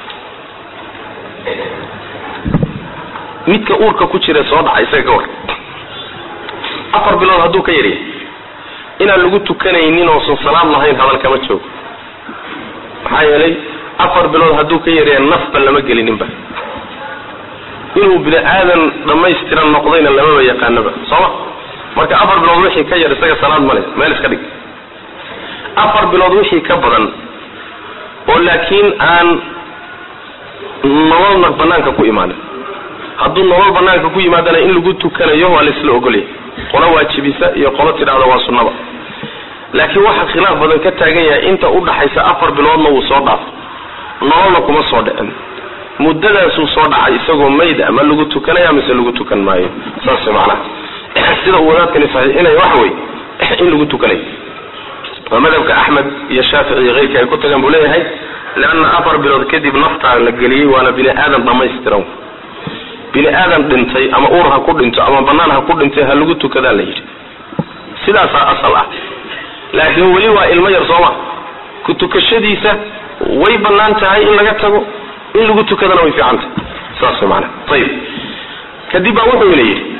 midka uurka ku jira soo dhaca isaga ka war afar bilood hadduu ka yaryahay inaan lagu tukanaynin oosan salaad lahayn hadal kama joogo maxaa yeelay afar bilood hadduu ka yaryahay nafba lama gelininba inuu bini aadan dhammaystiran noqdayna lamaba yaqaanaba sooma marka afar bilood wixii ka yar isaga salaad male meel iska dhig afar bilood wixii ka badan oo laakiin aan nololna banaanka ku imaanin hadduu nolol banaanka ku yimaadana in lagu tukanayo waa laisla ogolya qolo waajibisa iyo qolo tidhahda waa sunnaba laakiin waxaa khilaaf badan ka taagan yahay inta udhaxaysa afar biloodna wuu soo dhaafo nololna kuma soo dhicin muddadaasuu soo dhacay isagoo mayd ama lagu tukanaya mise lagu tukan maayo saas macnaha sida uu wadaadkani saxiixinaya waxa wey in lagu tukanayo waa madhabka axmed iyo shaafici iyo keyrka ay ku tagaan buu leeyahay leanna afar bilood kadib naftaa la geliyey waana bini aadan dhamaystiran bini aadan dhintay ama uur ha ku dhinto ama banaan ha ku dhintay ha lagu tukadaa la yidhi sidaasaa asal ah laakiin weli waa ilmo yar sooma ku tukashadiisa way banaan tahay in laga tago in lagu tukadana way fiican tahay saas maana ayib kadib baa wuxuu ina yidhi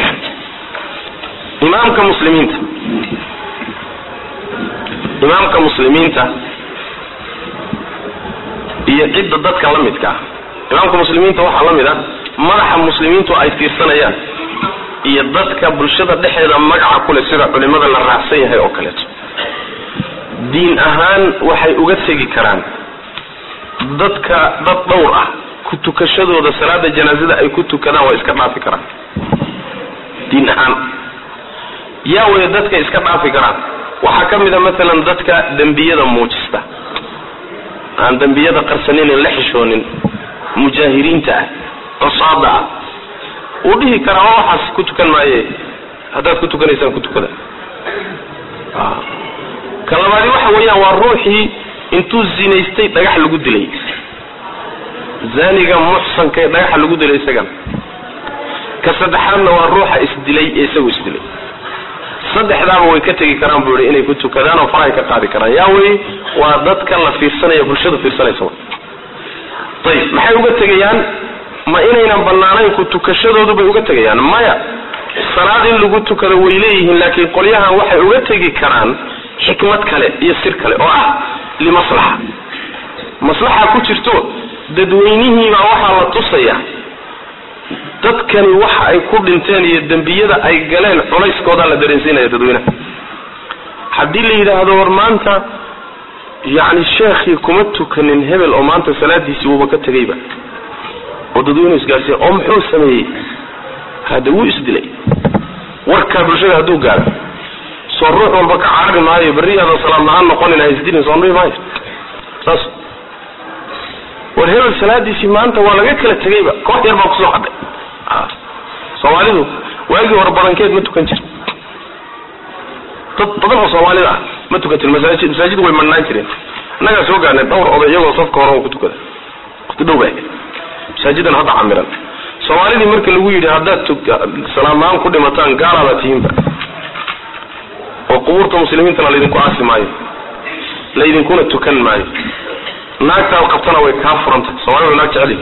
imaamka muslimiinta imaamka muslimiinta iyo cidda dadka la midka ah imaamka muslimiinta waxaa la mid ah madaxa muslimiintu ay fiirsanayaan iyo dadka bulshada dhexeeda magaca kule sida culimada la raacsan yahay oo kaleeto diin ahaan waxay uga tegi karaan dadka dad dhowr ah ku tukashadooda salaada janaazada ay ku tukadaan waa iska dhaafi karaan diin ahaan yaa waya dadka iska dhaafi karaan waxaa ka mid a maalan dadka dembiyada muujista aan dembiyada qarsaninin la xishoonin mujaahiriinta ah cusaada ah wuu dhihi karaa oo waxaas ku tukan maaye haddaad ku tukanaysaan ku tukada ka labaadi waxa weeyaan waa ruuxii intuu zinaystay dhagax lagu dilay zaniga muxsanka ee dhagaxa lagu dilay isagana ka saddexaadna waa ruuxa isdilay ee isagu isdilay saddexdaaba way ka tegi karaan buu yihi inay ku tukadaan oo farahay ka qaadi karaan yaa wey waa dadka la fiirsanaya bulshada fiirsanaysa ayib maxay uga tegayaan ma inaynan banaanayn ku tukashadoodu bay uga tegayaan maya salaad in lagu tukado way leeyihiin laakiin qolyahan waxay uga tegi karaan xikmad kale iyo sir kale oo ah limaslaxa maslaxa ku jirto dadweynihiibaa waxaa la tusaya dadkani waxa ay ku dhinteen iyo dembiyada ay galeen culayskoodaa la dareensiinaya dadweynaha haddii la yidhaahdo war maanta yacni sheekhii kuma tukanin hebel oo maanta salaadiisii wuuba ka tegayba oo dadweynuhu isgaarsiiya oo muxuu sameeyey hade wuu isdilay warkaa bulshada hadduu gaaro soo ruux walba ka carari maayo berriyaada salaad la-aan noqonin ha isdilin soo dhihi maayo saas war hebel salaadiisii maanta waa laga kala tegayba koox yar baa kusoo hadhay soomaalidu waagii hore badankeed ma tukan jir dad badan oo soomaalida ah ma tukan jir masaajid masaajidu way madhnaan jireen innagaa soo gaarnay dhowr oday iyagoo safka hore ku tukada waqti dhow baa masaajidan hadda camiran soomaalidii marka lagu yidhi haddaad salaad la-aan ku dhimataan gaalaada tihiinba oo qubuurta muslimiintana laydinku aasi maayo laydinkuna tukan maayo naagtaad qabtana way kaa furanta soomaalida naag jeceli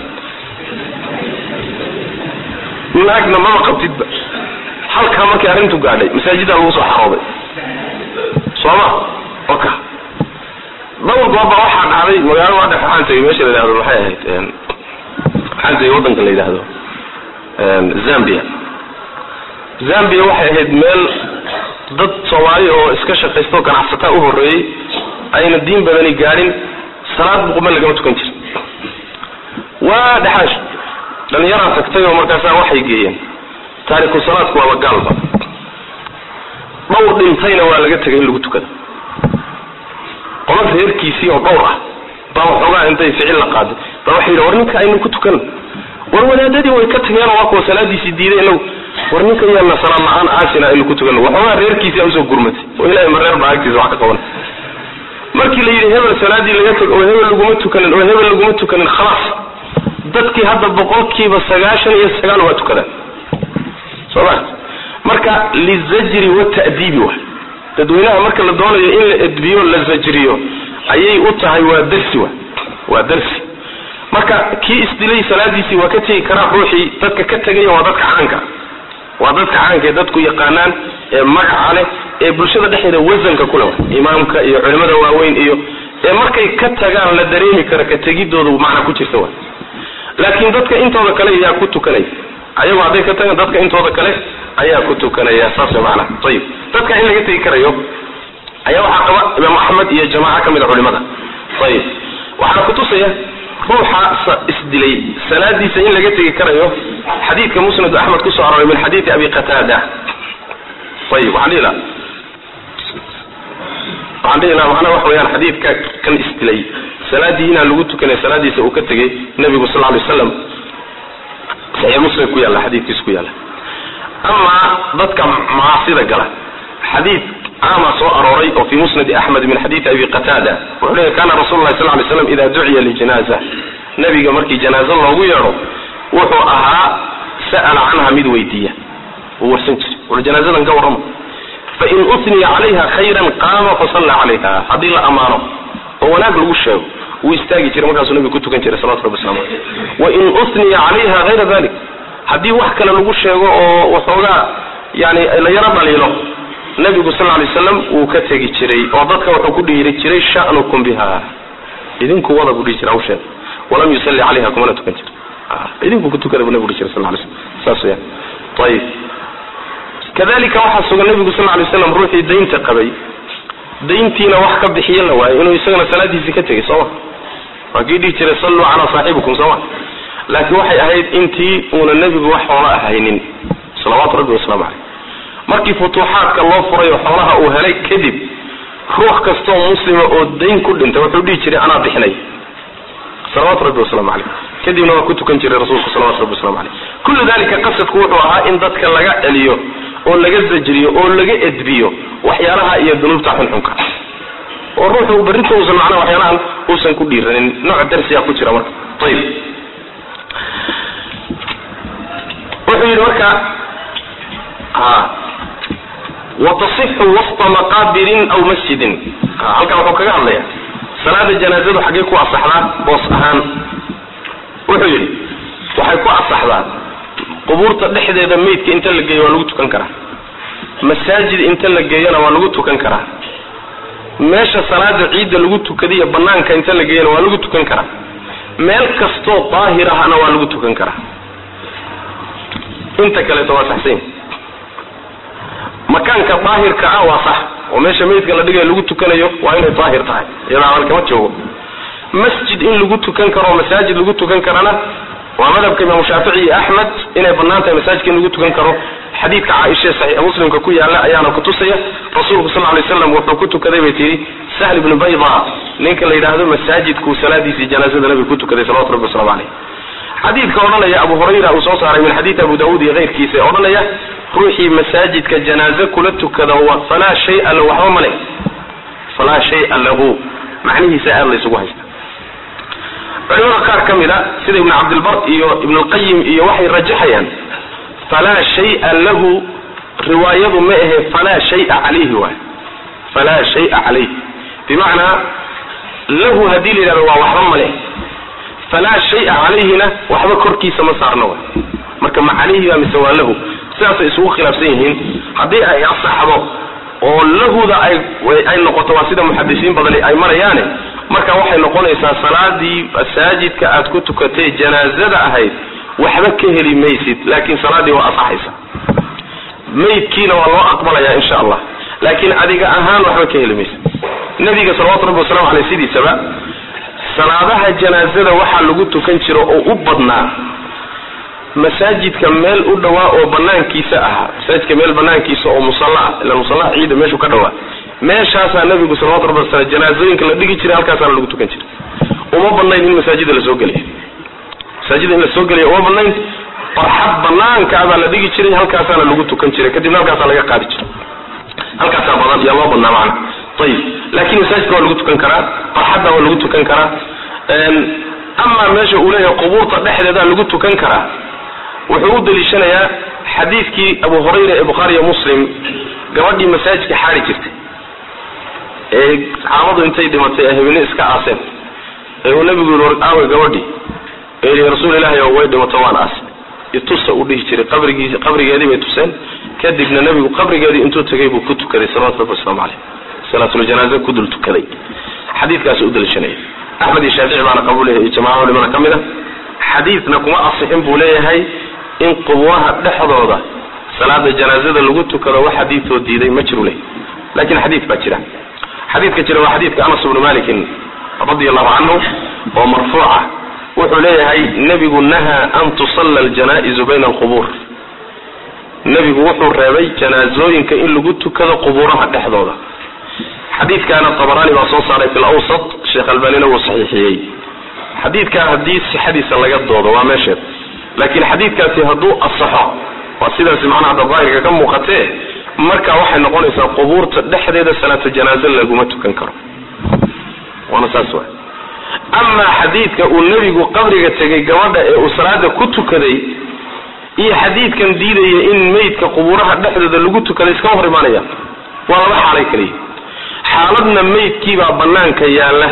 naagna maba qabtidba halkaa markay arrintu gaadhay masaajiddaa lagu soo xarooday sooma oka dhowr gooba waxaa dhacday magaalo waa dhex waxaan tegay meesha la yidhahdo maxay ahayd waxaan tegay waddanka la yidhaahdo zambia zambia waxay ahayd meel dad soomaali oo iska shaqaysta oo ganacsataa u horreeyey ayna diin badani gaadhin salaad buquma lagama tukan jir waa dhexaash dhalinyaraa tagtay oo markaasaa waxay geeyeen taariku salaadku waaba gaalba dhowr dhintayna waa laga tegay in lagu tukado qola reerkiisii oo dhowr ah baa waxoogaa intay ficil la qaaday baa waxay yidhi war ninka aynu ku tukan war wadaadadii way ka tageenoo waa kuwa salaadiisii diiday inagu war ninka yaana salaad la-aan aasina aynu ku tukan waxoogaa reerkiisia usoo gurmatay oo ilahay ma reer baa agtiisa wax ka qaban markii la yidhi hebel salaadii laga teg oo hebel laguma tukanin oo hebel laguma tukanin khalaas dadkii hadda boqolkiiba sagaashan iyo sagaal waa tukadaan soo ma marka lizajri wata'diibi wa dadweynaha marka la doonayo in la edbiyo la zajriyo ayay u tahay waa darsi wa waa darsi marka kii isdilay salaadiisii waa ka tegi karaa ruuxii dadka ka tegaya waa dadka caanka waa dadka caanka ee dadku yaqaanaan ee magaca leh ee bulshada dhexdeeda wasanka kule wa imaamka iyo culimada waaweyn iyo ee markay ka tagaan la dareemi karo ka tegidooda macna ku jirta wa laakiin dadka intooda kale ayaa ku tukanaya ayagu hadday ka tagaan dadka intooda kale ayaa ku tukanaya saas way macnaha ayib dadka in laga tegi karayo ayaa waxaa qaba imaam axmed iyo jamaaca ka mid a culimada ayib waxaana kutusaya ruuxa isdilay salaadiisa in laga tegi karayo xadiidka musnad axmed kusoo arooray min xadiidi abi qataada ayib waxaan dhihi laha waxaan dhihi laha macnaha waxa weyaan xadiidka kan isdilay salaadii inaan lagu tukanay salaadiisa uu ka tegay nabigu sal lay waslam saxiix muslim ku yaalla xadiidkiisa ku yaalla amaa dadka macaasida gala xadiid caama soo arooray oo fi musnadi axmed min xadiidi abi qataada wuxuu leeyahy kana rasulu lahi sal lay slam ida duciya lijanaza nabiga markii janaazo loogu yeedho wuxuu ahaa sa'ala canha mid weydiiya uu warsan jiray war janaazadan ka warrama fain usniya calayha khayran qaama fasalla calayha haddii la ammaano oo wanaag lagu sheego wuu istaagi jiray markaasuu nabiga ku tukan jiray salawatu rabbi waslamu aleyh wain usniya calayha hayra dalik haddii wax kale lagu sheego oo waxoogaa yani la yaro dhaliilo nabigu sal lay slam wuu ka tegi jiray oo dadka wuxuu ku dhiiri jiray sha'nukum biha idinku wada buu dhihi jiray hawsheeda walam yusalli calayha kumana tukan jira idinku ku tukada buu nabigu dhihi jiray sal lay slam saas weyaan ayib kadalika waxaa sugan nabigu sal lay slam ruuxii daynta qabay dayntiina wax ka bixiyo la waayo inuu isagana salaadiisii ka tegay sooma waa kii dhihi jiray salluu calaa saaxibikum sooma laakiin waxay ahayd intii uuna nebigu wax xoola ahaynin salawaatu rabbi wasalaamu caleyh markii futuuxaadka loo furay oo xoolaha uu helay kadib ruux kastoo muslima oo dayn ku dhintay wuxuu dhihi jiray anaa bixinay salawaatu rabbi wasalaamu caleyh kadibna waa ku tukan jiray rasuulku salawatu rabbi waslamu caleyh kullu dalika qasadku wuxuu ahaa in dadka laga celiyo oo laga zajriyo oo laga edbiyo waxyaalaha iyo dunuubta xunxunka oo ruuxu berrinta uusan macnaha waxyaalahan uusan ku dhiiranin nooc darsiyaa ku jira marka ayib wuxuu yidhi marka ha watasixu wasta maqaabirin aw masjidin halkan wuxuu kaga hadlaya salaada janaazadu xaggee ku asaxdaa boos ahaan wuxuu yidhi waxay ku asaxdaa qubuurta dhexdeeda meydka inta la geeyo waa lagu tukan karaa masaajid inta la geeyona waa lagu tukan karaa meesha salaada ciidda lagu tukadiyo banaanka inta la geeyona waa lagu tukan karaa meel kastoo daahir ahna waa lagu tukan karaa inta kaleeto waa saxsan makaanka daahirka ah waa sax oo meesha meydka la dhigayo lagu tukanayo waa inay daahir tahay iyada amal kama joogo masjid in lagu tukan karo masaajid lagu tukan karana waa madhabka imaamu shaafici iyo axmed inay banaan tahay masaajidka in lagu tukan karo xadiidka caaisha saxiixa muslimka ku yaala ayaana kutusaya rasuulku sal lay slam wuxuu ku tukaday bay tihi sahl ibnu bayda ninka la yidhaahdo masaajidkuu salaadiisii janaazada nabiga ku tukaday salawatu rabbi waslamu caleyh xadiidka odhanaya abu hurayra uu soo saaray min xadiidi abu daawuud iyo keyrkiisa ee odhanaya ruuxii masaajidka janaaze kula tukada falaa shaya lahu waxba male falaa shaya lahu macnihiisa aad la isugu haysta culimada qaar ka mid a sida ibnu cabdilbar iyo ibn lqayim iyo waxay rajaxayaan falaa shaya lahu riwaayadu ma ahe falaa shaya calayhi waay falaa shaya calayh bimacnaa lahu haddii la yidhahdo waa waxba male falaa shaya calayhina waxba korkiisa ma saarno wa marka ma calayhi baa mise waa lahu sidaasay isugu khilaafsan yihiin haddii ay asaxdo oo lahuda ay ay noqoto waa sida muxadisiin badani ay marayaane marka waxay noqonaysaa salaadii masaajidka aad ku tukatay janaazada ahayd waxba ka heli maysid laakiin salaadii waa asaxaysa maydkiina waa loo aqbalaya insha allah laakiin adiga ahaan waxba ka heli maysid nabiga salawatu rabbi wasalamu aleyh sidiisaba salaadaha janaazada waxaa lagu tukan jiro oo u badnaa masaajidka meel u dhawaa oo banaankiisa ahaa masaajidka meel banaankiisa oo musalla ila musalla ciida meeshuu ka dhawaa meeshaasaa nabigu salawatu rabbi wasalaam janaazooyinka la dhigi jiray halkaasaana lagu tukan jiray uma banayn in masaajida lasoo geliya masaajida in lasoo geliya uma banayn barxad banaankaabaa la dhigi jiray halkaasaana lagu tukan jiray kadibna halkaasaa laga qaadi jiray halkaasaa badan yaa loo badnaa macna ayib laakiin masaajidka waa lagu tukan karaa barxadda waa lagu tukan karaa amaa meesha uu leeyahay qubuurta dhexdeedaa lagu tukan karaa wuxuu u daliishanayaa xadiidkii abu hurayra ee bukhaari iyo muslim gabadhii masaajidka xaari jirtay ee saxaabadu intay dhimatay ee habine iska aaseen ee uu nabigu yii aawe gabadhii ee yii rasuul ilaahi oo way dhimato waan aas itusa u dhihi jiray qabrigiisi qabrigeedii bay tuseen kadibna nabigu qabrigeedii intuu tagay buu ku tukaday salawatu rabbi waslamu caleyh salaatuljanaaza ku dul tukaday xadiidkaasi u daliishanaya axmed iyo shaafici baana qabuulaya iyo jamaca culimada ka mid a xadiidna kuma asixin buu leeyahay in qubuuraha dhexdooda salaada janaazada lagu tukado wax xadiidoo diiday ma jiru leh lakin xadiid baa jira xadiidka jira waa xadiidka anas bnu malikin radi allahu canhu oo marfuuca wuxuu leeyahay nebigu nahaa an tusalla aljanaa'izu bayna alqubuur nebigu wuxuu reebay janaazooyinka in lagu tukado qubuuraha dhexdooda xadiidkaana tabaraani baa soo saaray fi lawsat sheekh albanina wuu saxiixiyey xadiidkaa haddii sixadiisa laga doodo waa meesheed laakiin xadiidkaasi hadduu asaxo waa sidaasi macnaha da daahirka ka muuqatee marka waxay noqonaysaa qubuurta dhexdeeda salaatu janaaze laguma tukan karo waana saas wa amaa xadiidka uu nebigu qabriga tegay gabadha ee uu salaada ku tukaday iyo xadiidkan diidaya in meydka qubuuraha dhexdooda lagu tukaday iskama hor imaanaya waa laba xaalay kaliya xaaladna meydkiibaa banaanka yaalla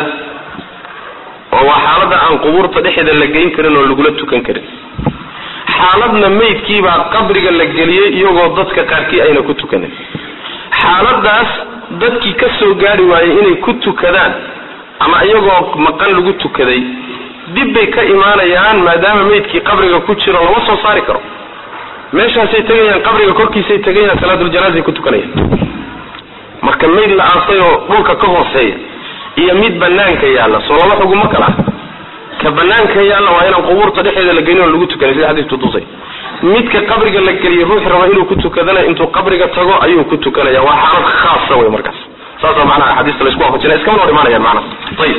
oo waa xaaladda aan qubuurta dhexeeda la geyn karin oo lagula tukan karin xaaladna meydkiibaa qabriga la geliyey iyagoo dadka qaarkii ayna ku tukanin xaaladaas dadkii ka soo gaari waayey inay ku tukadaan ama iyagoo maqan lagu tukaday dib bay ka imaanayaan maadaama meydkii qabriga ku jiro lama soo saari karo meeshaasay tegayaan qabriga korkiisay tegayaan salaatuljanaaza ku tukanayaan marka mayd la aasay oo dhulka ka hooseeya iyo mid banaanka yaalla soo laba xuguma kala ah ka banaanka yaalla waa inaan qubuurta dhexeeda la gelin oo lagu tukanay sida xadiisku tusay midka qabriga la geliya ruux raba inuu ku tukadana intuu qabriga tago ayuu ku tukanaya waa xaalad khaasa wey markaas saasa macnaha axaadiista laisku waafajinaya iskama hor imaanayaan macnaha ayib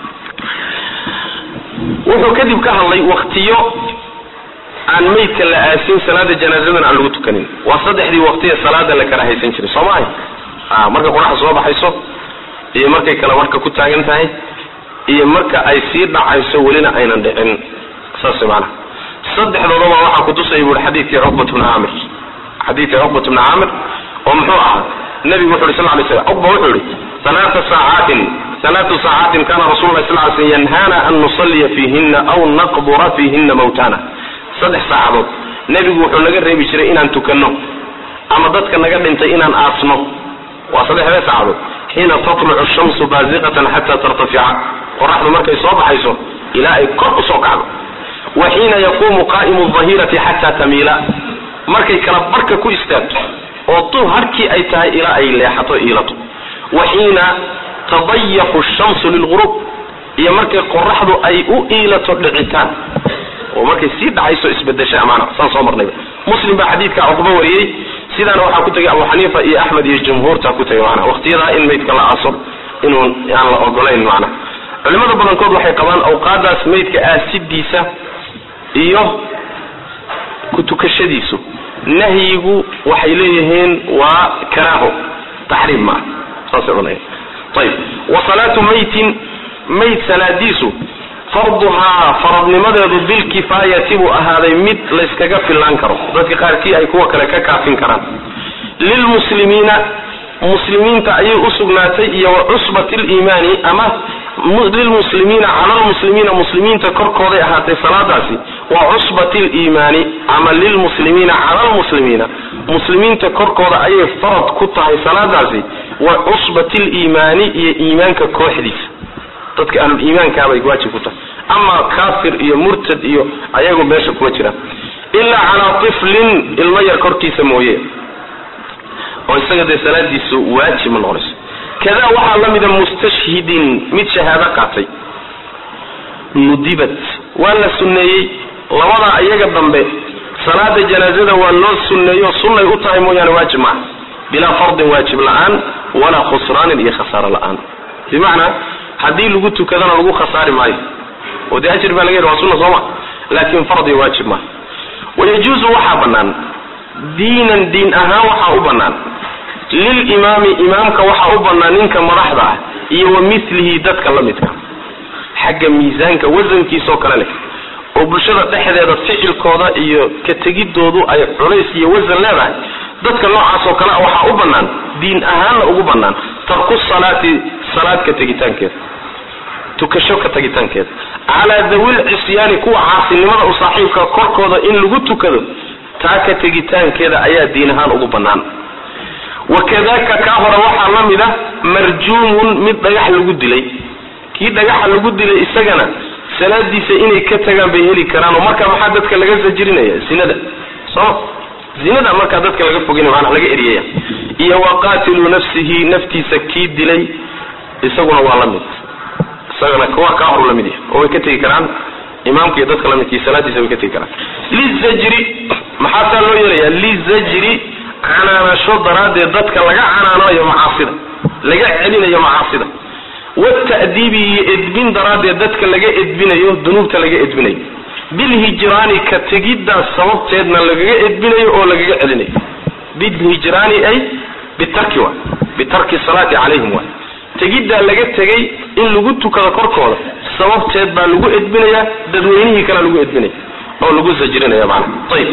wuxuu kadib ka hadlay waktiyo aan meydka la aasin salaada janaazadan aan lagu tukanin waa saddexdii waqtiya salaada la kala haysan jiray soo maahay a marka qoraxda soo baxayso iyo markay kale marka ku taagan tahay iyo marka ay sii dhacayso welina aynan dhicin saas maanaha saddexdoodaba waxaa kutusaya buui xadiidkii cuqbat bni caamir xadiidkii cuqbat bni caamir oo muxuu ahaa nabigu wuxu uhi sal lay slam cuqba wuxuu yihi alaata saacaatin alaatu saacaatin kana rasul lah sal sl yanhana an nusalliya fiihina aw naqbura fiihina mawtana saddex saacadood nebigu wuxuu naga reebi jiray inaan tukanno ama dadka naga dhintay inaan aasno waa saddexdee saacadood xiina tatlucu shamsu baziqatan xata tartafica qoraxdu markay soo baxayso ilaa ay kor usoo kacdo wa xiina yaquumu qaa'imu dahirati xata tamiila markay kala barka ku istaagto oo tu harkii ay tahay ilaa ay leexato iilato wa xiina tadayaqu shamsu lilgurub iyo markay qoraxdu ay u iilato dhicitaan oo markay sii dhacayso isbedesha amaana saan soo marnayba muslim baa xadiidka cuqba wariyey sidaana waxaa ku tegay abu xaniifa iyo axmed iyo jumhuurta ku tegay maana waqtiyadaa in maydka la aaso inuu aan la ogolayn macna culimada badankood waxay qabaan awqaadaas maydka aasidiisa iyo ku tukashadiisu nahyigu waxay leeyihiin waa karaaho taxriim maaha saasay odhanaya ayib wa salaatu maytin mayd salaadiisu farduhaa faradnimadeedu bilkifaayati buu ahaaday mid layskaga fillaan karo dadka qaarkii ay kuwa kale ka kaafin karaan lilmuslimiina muslimiinta ayay usugnaatay iyo wa cusbati liimaani ama lilmuslimiina cala lmuslimiina muslimiinta korkooday ahaatay salaadaasi wa cusbati liimaani ama lilmuslimiina cala lmuslimiina muslimiinta korkooda ayay farad ku tahay salaadaasi wa cusbati liimaani iyo iimaanka kooxdiisa dadka ahluliimaankaabay waajib ku tahay ama kaafir iyo murtad iyo ayagu meesha kuma jiraan ilaa calaa tiflin ilmo yar korkiisa mooye oo isaga dee salaadiisu waajib ma noqonayso kadaa waxaa la mida mustashhidin mid shahaado qaatay nudibat waa la sunneeyey labadaa iyaga dambe salaada janaazada waa loo sunneeyo sunnay u tahay mooyaane waajib maaha bilaa fardin waajib la-aan walaa khusraanin iyo khasaaro la-aan bimacnaa haddii lagu tukadana lagu khasaari maayo oo dee ajir baa laga yidhi waa sunna sooma laakin fardi waajib maaha wayajuuzu waxaa bannaan diinan diin ahaan waxaa u bannaan lilimaami imaamka waxaa u bannaan ninka madaxda ah iyo wa milihi dadka la midka xagga miisaanka wasankiisoo kale leh oo bulshada dhexdeeda ficilkooda iyo ka tegidoodu ay culays iyo wasan leedahay dadka noocaas oo kale waxaa u bannaan diin ahaanna ugu bannaan tarku salaati salaad ka tegitaankeeda tukasho ka tegitaankeeda calaa dawil cisyaani kuwa caasinimada u saaxiibka korkooda in lagu tukado taa ka tegitaankeeda ayaa diin ahaan ugu bannaan wakadaka kaa hore waxaa la mid ah marjuumun mid dhagax lagu dilay kii dhagaxa lagu dilay isagana salaadiisa inay ka tagaan bay heli karaan oo markaa maxaa dadka laga sajirinaya zinada soo zinada markaa dadka laga fogin maanaa laga eriyaya iyo waqaatilu nafsihi naftiisa kii dilay isaguna waa la mid isagana kuwa kaa horu la mid yahay oo way ka tegi karaan imaamka iyo dadka lamidkii salaadiisa way ka tegi karaan lizajri maxaa saa loo yeelaya lizajri canaanasho daraaddeed dadka laga canaanayo macaasida laga celinayo macaasida wata'diibi iyo edbin daraaddeed dadka laga edbinayo dunuubta laga edbinayo bilhijraani ka tegiddaas sababteedna lagaga edbinayo oo lagaga celinayo bilhijraani ay bitarki wa bitarki salaati calayhim wa tegiddaa laga tegay in lagu tukado korkooda sababteed baa lagu edbinayaa dadweynihii kale lagu edbinaya oo lagu sajrinaya macana ayib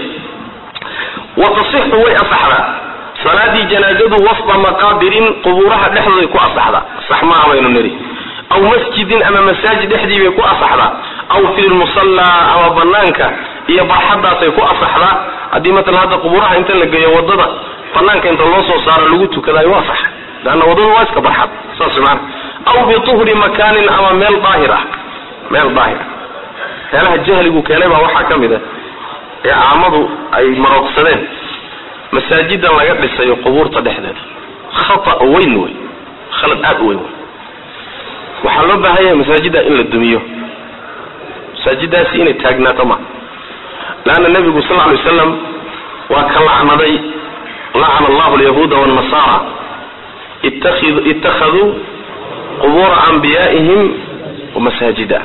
watasixu way asaxdaa salaadii janaazadu wasda maqaabirin qubuuraha dhexdooday ku asaxdaa sax maaha baynu niri aw masjidin ama masaajid dhexdii bay ku asaxdaa aw fi lmusallaa ama banaanka iyo barxadaasay ku asaxdaa haddii matalan hadda qubuuraha inta la geeyo wadada banaanka inta loo soo saaro lagu tukadayo waa sax leanna wadadu waa iska barxad saas maana aw bituhri makaanin ama meel daahir ah meel daahir ah meelaha jahligu keenay baa waxaa ka mid a ee caamadu ay maroogsadeen masaajidan laga dhisayo qubuurta dhexdeeda khata weyn wey khalad aad u weyn wey waxaa loo baahan yahay masaajidda in la dumiyo masaajidaasi inay taagnaato ma leanna nebigu sal lla lay wasalam waa ka lacnaday lacana allahu alyahuuda wannasara ittakhaduu qubuura anbiyaa'ihim masaajida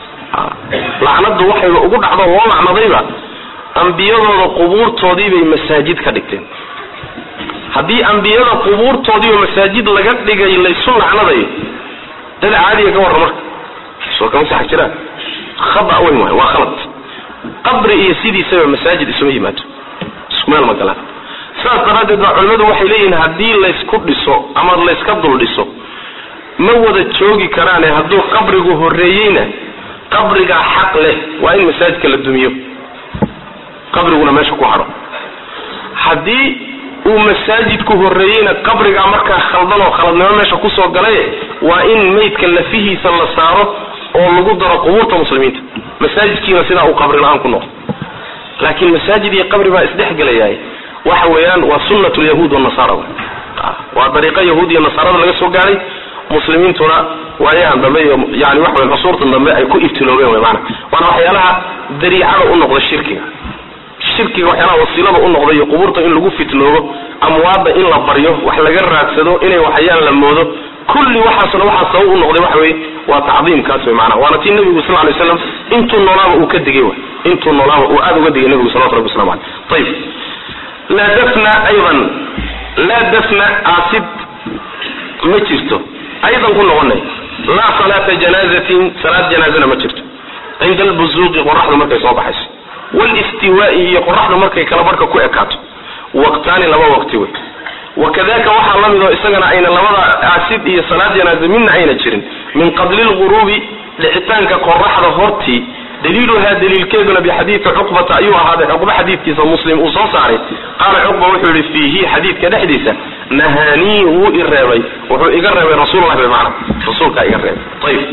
lacnadu waxayba ugu dhacdo loo lacnadayba ambiyadooda qubuurtoodii bay masaajid ka dhigteen haddii ambiyada qubuurtoodiiba masaajid laga dhigay laysu lacnadayo dad caadiga ka warra marka soo kama sax jiraan khada weyn waay waa khalad qabri iyo sidiisaba masaajid isuma yimaado isku meel ma galaan sidaas daraaddeed baa culimmadu waxay leeyihiin haddii laysku dhiso ama layska dul dhiso ma wada joogi karaane hadduu qabrigu horreeyeyna qabrigaa xaq leh waa in masaajidka la dumiyo qabriguna meesha ku hadho haddii uu masaajidku horreeyeyna qabrigaa markaa khaldan oo khaladnimo meesha kusoo galay waa in maydka lafihiisa la saaro oo lagu daro qubuurta muslimiinta masaajidkiina sidaa uu qabri la-aan ku noqdo laakiin masaajid iyo qabri baa isdhexgelayaay waxa weeyaan waa sunnat lyahuud wanasara waa dariiqo yahuud iyo nasaarada laga soo gaaray muslimiintuna waayahan dambe iyo yani waxa wey cusuurtan dambe ay ku ibtiloobeen wey maana waana waxyaalaha dariicada u noqda shirkiga shirkiga waxyaalaha wasiilada u noqda iyo qubuurta in lagu fitnoobo amwaadda in la baryo wax laga raadsado inay waxyaan la moodo kulli waxaasna waxaa sabab u noqday waxa weye waa tacdiimkaas wey maana waana tii nabigu sal lay slam intuu noolaaba uu ka digay way intuu noolaaba uu aada uga digay nabigu salawatu rabbi waslamu aleyh ayib laa dafna aydan laa dafna aasid ma jirto aydan ku noqonay laa salaata janaazatin salaad janaazana ma jirto cinda albuzuuqi qoraxdu markay soo baxayso walistiwaa'i iyo qoraxdu markay kala barhka ku ekaato waqtaani laba waqti wey wakadaka waxaa la mid oo isagana ayna labada aasid iyo salaad janaaze midna ayna jirin min qabli lguruubi dhicitaanka qoraxda hortii daliiluhaa daliilkeeduna bixadiidi cuqbata ayuu ahaaday cuqba xadiidkiisa muslim uu soo saaray qaala cuqba wuxuu yihi fiihi xadiidka dhexdiisa nahaanii wuu i reebay wuxuu iga reebay rasuullah bay macna rasuulkaa iga reebay ayib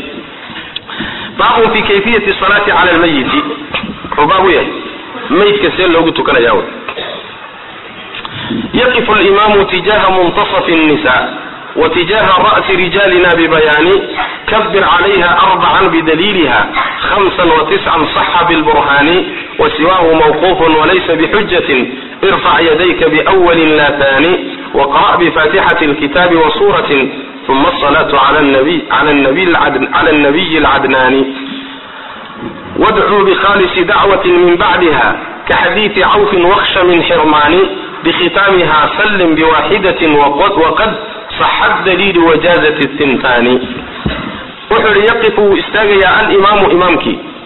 baabun fi kayfiyati salaati cala lmayiti wuxuu baab u yahay maydka see loogu tukanaya wy yaqifu limamu tijaha muntasafi nisa وتجاه رأس رجالنا ببيان كبر عليها أربعا بدليلها خمسا وتسعا صح بالبرهان وسواه موقوف وليس بحجة ارفع يديك بأول لا ثاني وقرأ بفاتحة الكتاب وسورة ثم الصلاة على النبي على النبي العدن على النبي العدناني وادعوا بخالص دعوة من بعدها كحديث عوف واخش من حرمان بختامها سلم بواحدة وقد, وقد صح الدليل وجازة الثنتان وحر يقف استاغي الإمام إمامك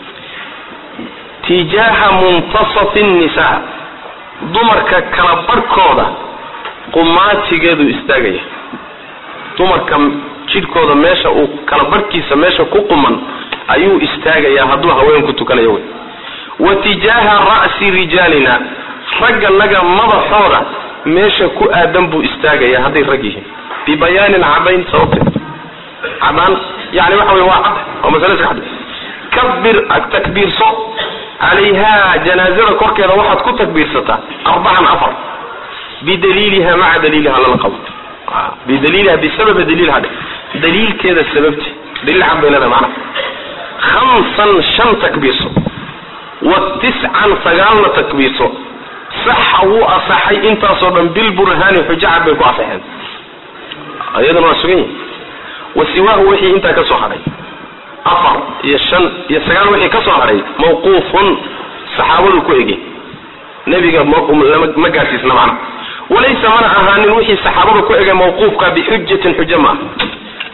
تجاه منتصف النساء دمرك كلبركودا قماتي قدو استاغي dumarka jidhkooda meesha uu kala barhkiisa meesha ku quman ayuu istaagayaa hadduu haweenku tukanayo wey wa tijaaha ra'si rijaalina ragganaga madaxooda meesha ku aadan buu istaagayaa hadday rag yihiin bibayaanin cadayn sababteed cadaan yani waxa wey waa cad waa masale iska cad kabir takbiirso calayha janaazada korkeeda waxaad ku takbiirsataa arbacan afar bidaliiliha maca daliiliha lala qabo bidaliiliha bisababa daliilha dhe daliilkeeda sababti daliil cad bay leedahay macnaha khamsan shan takbiirso wa tiscan sagaalna takbiirso saxa wuu asaxay intaasoo dhan bilburhaani xujacad bay ku asaxeen iyadana waa sugan yihi wa siwaahu wixii intaa ka soo hadhay afar iyo shan iyo sagaal wixii ka soo hadhay mawquufun saxaabadu ku ege nebiga ma gaarsiisna macna walaysa mana ahaanin wixii saxaabada ku ege mawquufka bixujatin xujo ma ah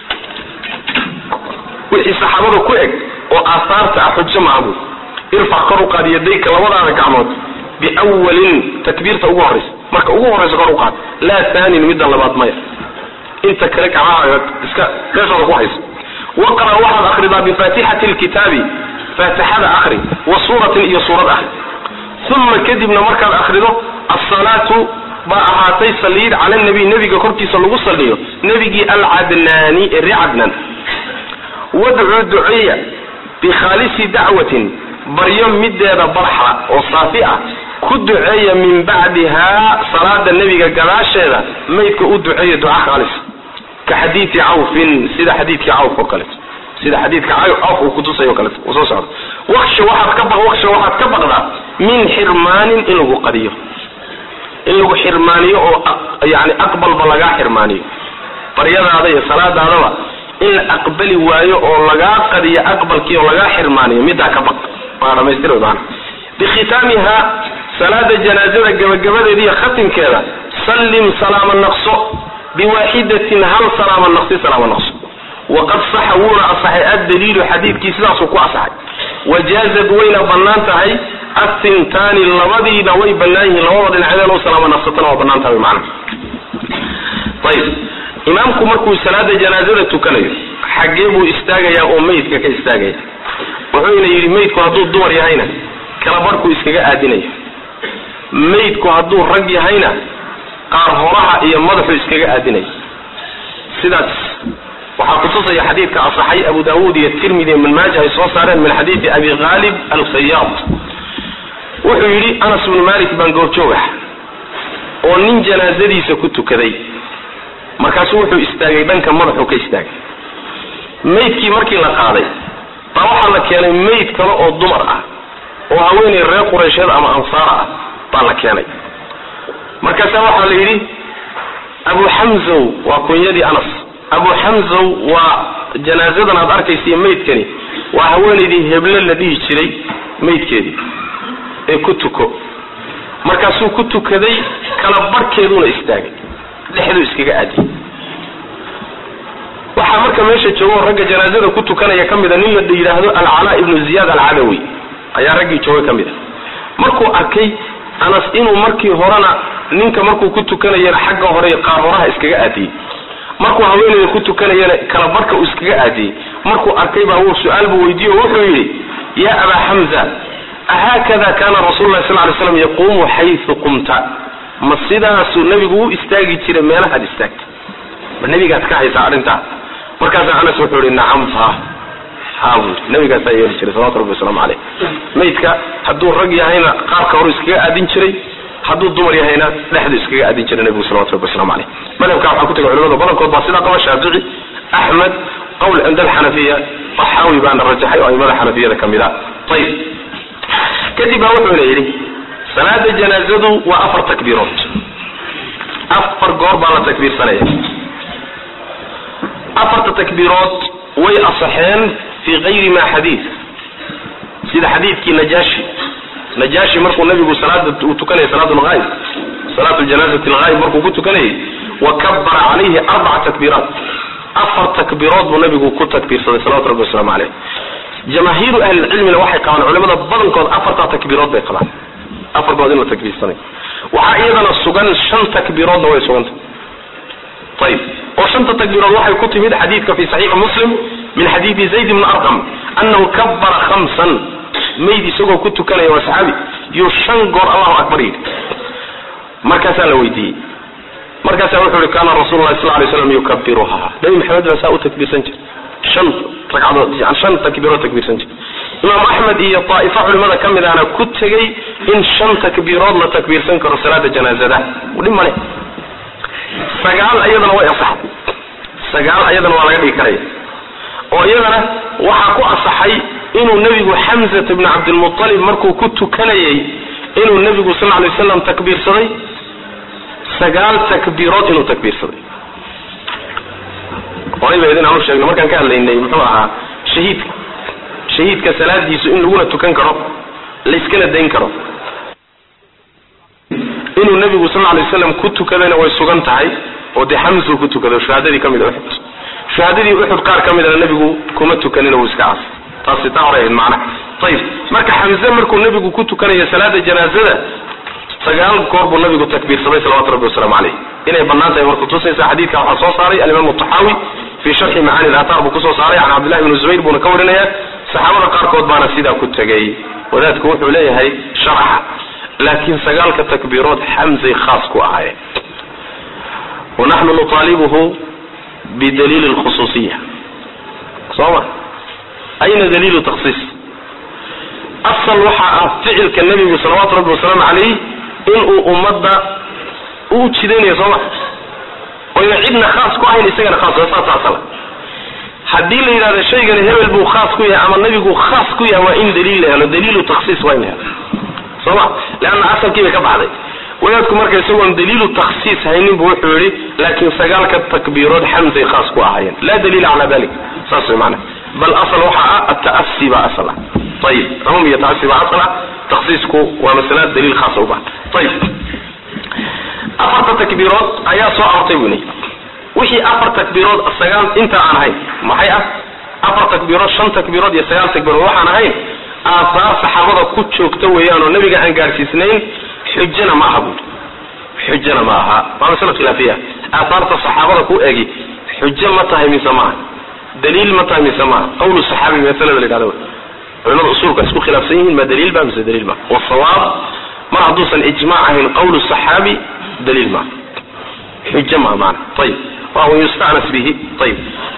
wixii saxaabada ku eg oo aahaarta ah xujo maaha bu irfac kor u qaad yadayka labadaada gacmood biwalin takbiirta ugu horaysa marka ugu horaysa kor u qaad laa taanin midda labaad maya inta kale gacmahaaga iska meeshooda ku hayso waqra waxaad akridaa bifaatixati lkitaabi faatixada akri wa suuratin iyo suurad akri uma kadibna markaad akrido asalaatu baa ahaatay saliid cala nabiy nebiga korkiisa lagu saliyo nebigii alcadnaani ee ree cadnaan wadcuu duceeya bikhaalisi dacwatin baryo mideeda barxa oo saafi ah ku duceeya min bacdihaa salaada nebiga gadaasheeda maydka u duceeya duca khaalis ka xadiidi cawfin sida xadiidkii cawf oo kaleeto sida xadiidka cawf uu kutusayo o kaleeto uu soo socdo waksha waxaad ka baq waksha waxaad ka baqdaa min xirmaanin in lagu qadiyo in lagu xirmaaniyo oo yani aqbalba lagaa xirmaaniyo baryadaada iyo salaadaadaba in la aqbali waayo oo lagaa qadiyo aqbalkii oo lagaa xirmaaniyo middaa ka baq waa dhamaystir maana bikhitaamiha salaada janaazada gabagabadeeda iyo khatimkeeda sallim salaama naqso biwaaxidatin hal salaama naqsi salaama naqso waqad saxa wuuna asaxay addaliilu xadiidkii sidaasuu ku asaxay wajaazad wayna bannaan tahay athintaani labadiina way bannaan yihiin labada dhinacdeen oo salaama naqsatana waa bannaan tahay macna ayib imaamku markuu salaada janaazada tukanayo xaggee buu istaagayaa oo meydka ka istaagaya wuxuuna yidhi meydku hadduu dumar yahayna kala barhkuu iskaga aadinayo meydku hadduu rag yahayna qaar horaha iyo madaxuu iskaga aadinayo sidaas waxaa kutusaya xadiidka asaxay abu daawuud iyo tirmidi ibn maaja ay soo saareen min xadiidi abi khaalib alkhayaad wuxuu yidhi anas bnu malik baan goorjoog ah oo nin janaazadiisa ku tukaday markaasuu wuxuu istaagay dhanka madaxuu ka istaagay maydkii markii la qaaday baa waxaa la keenay mayd kale oo dumar ah oo haweenay reer qureysheed ama ansaara ah baa la keenay markaasaa waxaa la yidhi abu xamzow waa kunyadii anas abu xamzow waa janaasadan aad arkaysiiyo maydkani waa haweenaydii heble la dhihi jiray maydkeedii ee ku tuko markaasuu ku tukaday kala barhkeeduuna istaagay dhexduu iskaga aadiyay waxaa marka meesha joogo ragga janaazada ku tukanaya ka mida nin la yidhaahdo alcalaa ibnu ziyaad alcadawi ayaa raggii jooga ka mid a markuu arkay anas inuu markii horena ninka markuu ku tukanayana xagga hore qaar horaha iskaga aadiyey markuu haweenayda ku tukanayana kala barhka uu iskaga aadiyey markuu arkay baa wuu su-aal buu weydiiye o wuxuu yidhi yaa abaa xamza ahaakada kaana rasuulu lahi sal ly slam yaquumu xaysu qumta ma sidaasuu nebigu u istaagi jiray meelahaad istaagta ma nebigaad ka haysaa arrintaa markaasaa anas wuxuu yihi nacam fa ha buu yii nabigaasaa yeeli jiray salawatu rabbi wasalaamu caleyh maydka hadduu rag yahayna qaarka horu iskaga aadin jiray hadduu dumar yahayna dhexdu iskaga aadin jiray nebigu salawatu rabbi waslamu caleyh madhabka waxaa ku tegay culimada badankood baa sidaa qaba shaafici axmed qowl cinda alxanafiya taxaawi baana rajaxay oo aimada xanafiyada ka mid a ayib kadib baa wuxuuna yidhi salaada janaazadu waa afar takbiirood afar goor baa la takbiirsanaya afarta takbiirood way asaxeen fi gayri ma xadiid sida xadiidkii najaashi najaashi markuu nabigu salaada uu tukanayay salaat lghaayib salaat ljanaazati lghaayib markuu ku tukanayay wa kabara calayhi arbaca takbiiraat afar takbiirood buu nabigu ku takbiirsaday salawatu rabbi wasalaamu caleyh jamaahiiru ahlilcilmina waxay qabaan culimada badankood afartaa takbiirood bay qabaan afar good in la takbiirsanay waxaa iyadana sugan shan takbiiroodna way suganta ayib oo shanta takbiirood waxay ku timid xadiidka fi saxiixi muslim min xadiidi zayd bni arqam annahu kabara khamsan mayd isagoo ku tukanaya waa saxaabi yuu shan goor allahu akbar yidhi markaasaa la weydiiyey markaasaa wuxuu yihi kaana rasuulu lahi sal lay slam yukabiruha nabi maxamed baa saa u takbiirsan jir shan ragcadood yani shan takbiirood takbiirsan jir imaam axmed iyo daa'ifo culimada ka mid ahna ku tegey in shan takbiirood la takbiirsan karo salaada janaazada dhib male sagaal iyadana way asaxday sagaal ayadana waa laga dhigi karaya oo iyadana waxaa ku asaxay inuu nebigu xamzata bni cabdilmualib markuu ku tukanayay inuu nebigu sal lay waslam takbiirsaday sagaal takbiirood inuu takbiirsaday horay ba idin aanu sheegno markaan ka hadlaynay muxuu ahaa shahiidka shahiidka salaadiisu in laguna tukan karo layskana dayn karo inuu nebigu sal lay waslam ku tukadayna way sugan tahay oo dee xamsu ku tukado shahaadadii ka mid a uxud shahaadadii uxud qaar ka midana nebigu kuma tukanin wuu iska cas taasi taa horay ahayd macnaha ayib marka xamse markuu nebigu ku tukanaya salaada janaazada sagaal goor buu nabigu takbiirsaday salawatu rabbi wasalaamu caleyh inay bannaan tahay marku tusaysa xadiidka waxaa soo saaray alimaam taxaawi fi sharxi macaani alaataar buu kusoo saaray can cabdillahi bni zubayr buuna ka warinaya saxaabada qaarkood baana sidaa ku tegay wadaadku wuxuu leeyahay sharaxa laakiin sagaalka takbiirood xamsay khaas ku ahaayeen wanaxnu nuطaalibuhu bidaliili lkhusuusiya soo ma ayna daliilu takhsiis asal waxaa ah ficilka nebigu salawaatu rabbi wasalaamu calayh inuu ummadda u jidaynayo soo ma oyna cidna khaas ku ahayn isagana khaas saas asala haddii la yidhahdo shaygani hebel buu khaas ku yahay ama nebigu khaas ku yahay waa in daliil la helo daliilu takhsiis waa in la helo soo ma leanna asalkii bay ka baxday wadaadku marka isagoon daliilu takhsiis haynin bu wuxuu yihi laakiin sagaalka takbiirood xamsay khaas ku ahaayeen laa daliila calaa dalik saas way maana bal asal waxaa ah ata'asi baa asal ah ayib cumuum iyo taasi baa asal ah takhsiisku waa masala daliil khaasa u bahan ayib afarta takbiirood ayaa soo aortay buni wixii afar takbiirood sagaal inta aan ahayn maxay ah afar takbiirood shan takbiirood iyo sagaal takbiirood waxaan ahayn aahaar saxaabada ku joogta weeyaan oo nabiga aan gaadhsiisnayn xujana ma aha buuri xujana ma aha waa masala khilaafiya aahaarta saxaabada ku egi xujo ma tahay mise maaha daliil ma tahay mise maaha qawlu saxaabi masalada la yidhahdo culimada usulka isku khilaafsan yihiin ma daliil ba mise daliil ma wasawaab mar hadduusan ijmaac ahayn qawlu saxaabi daliil ma xujo ma maana ayib wa yustacnas bihi ayib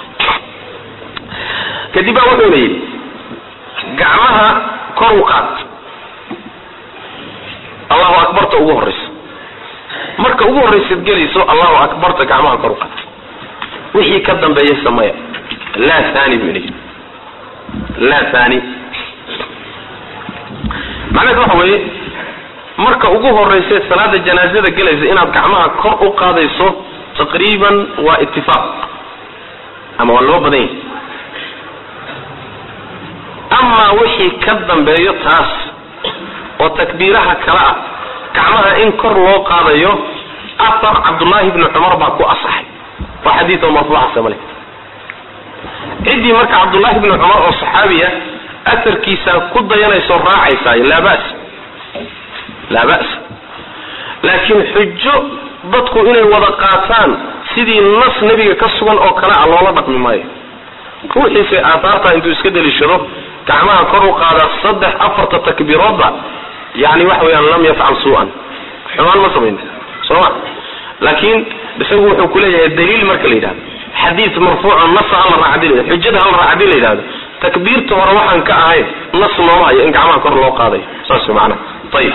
kadib baa wuxuuna yidhi gacmaha kor u qaad allahu akbarta ugu horaysa marka ugu horraysaad gelayso allahu akbarta gacmaha kor u qaad wixii ka dambeeya sameya laa thani buu inayidhi laa thani macnaheed waxa weeye marka ugu horrayseed salaada janaazada gelaysa inaad gacmaha kor u qaadayso taqriiban waa itifaaq ama waa loo badan yahay amaa wixii ka dambeeyo taas oo takbiiraha kale ah gacmaha in kor loo qaadayo afar cabdullaahi bni cumar baa ku asaxay waa xadiid oo marfuuca samale ciddii marka cabdullaahi bni cumar oo saxaabiya asarkiisa ku dayanayso raacaysaay laa bas laa ba's laakiin xujo dadku inay wada qaataan sidii nas nebiga ka sugan oo kale a loola dhaqmi maayo ruuxiise aathaarta intuu iska deliishado gacmaha kor u qaada saddex afarta takbiiroodba yani waxa weyaan lam yafcal su-an xumaan ma samayn soo ma laakiin isagu wuxuu kuleeyahay daliil marka la yidhahdo xadiid marfuuco nasa hala raac hadii la xujada hala raac hadii la yidhahdo takbiirta hore waxaan ka ahayn nas looma hayo in gacmaha kor loo qaadayo saas way macanaha ayib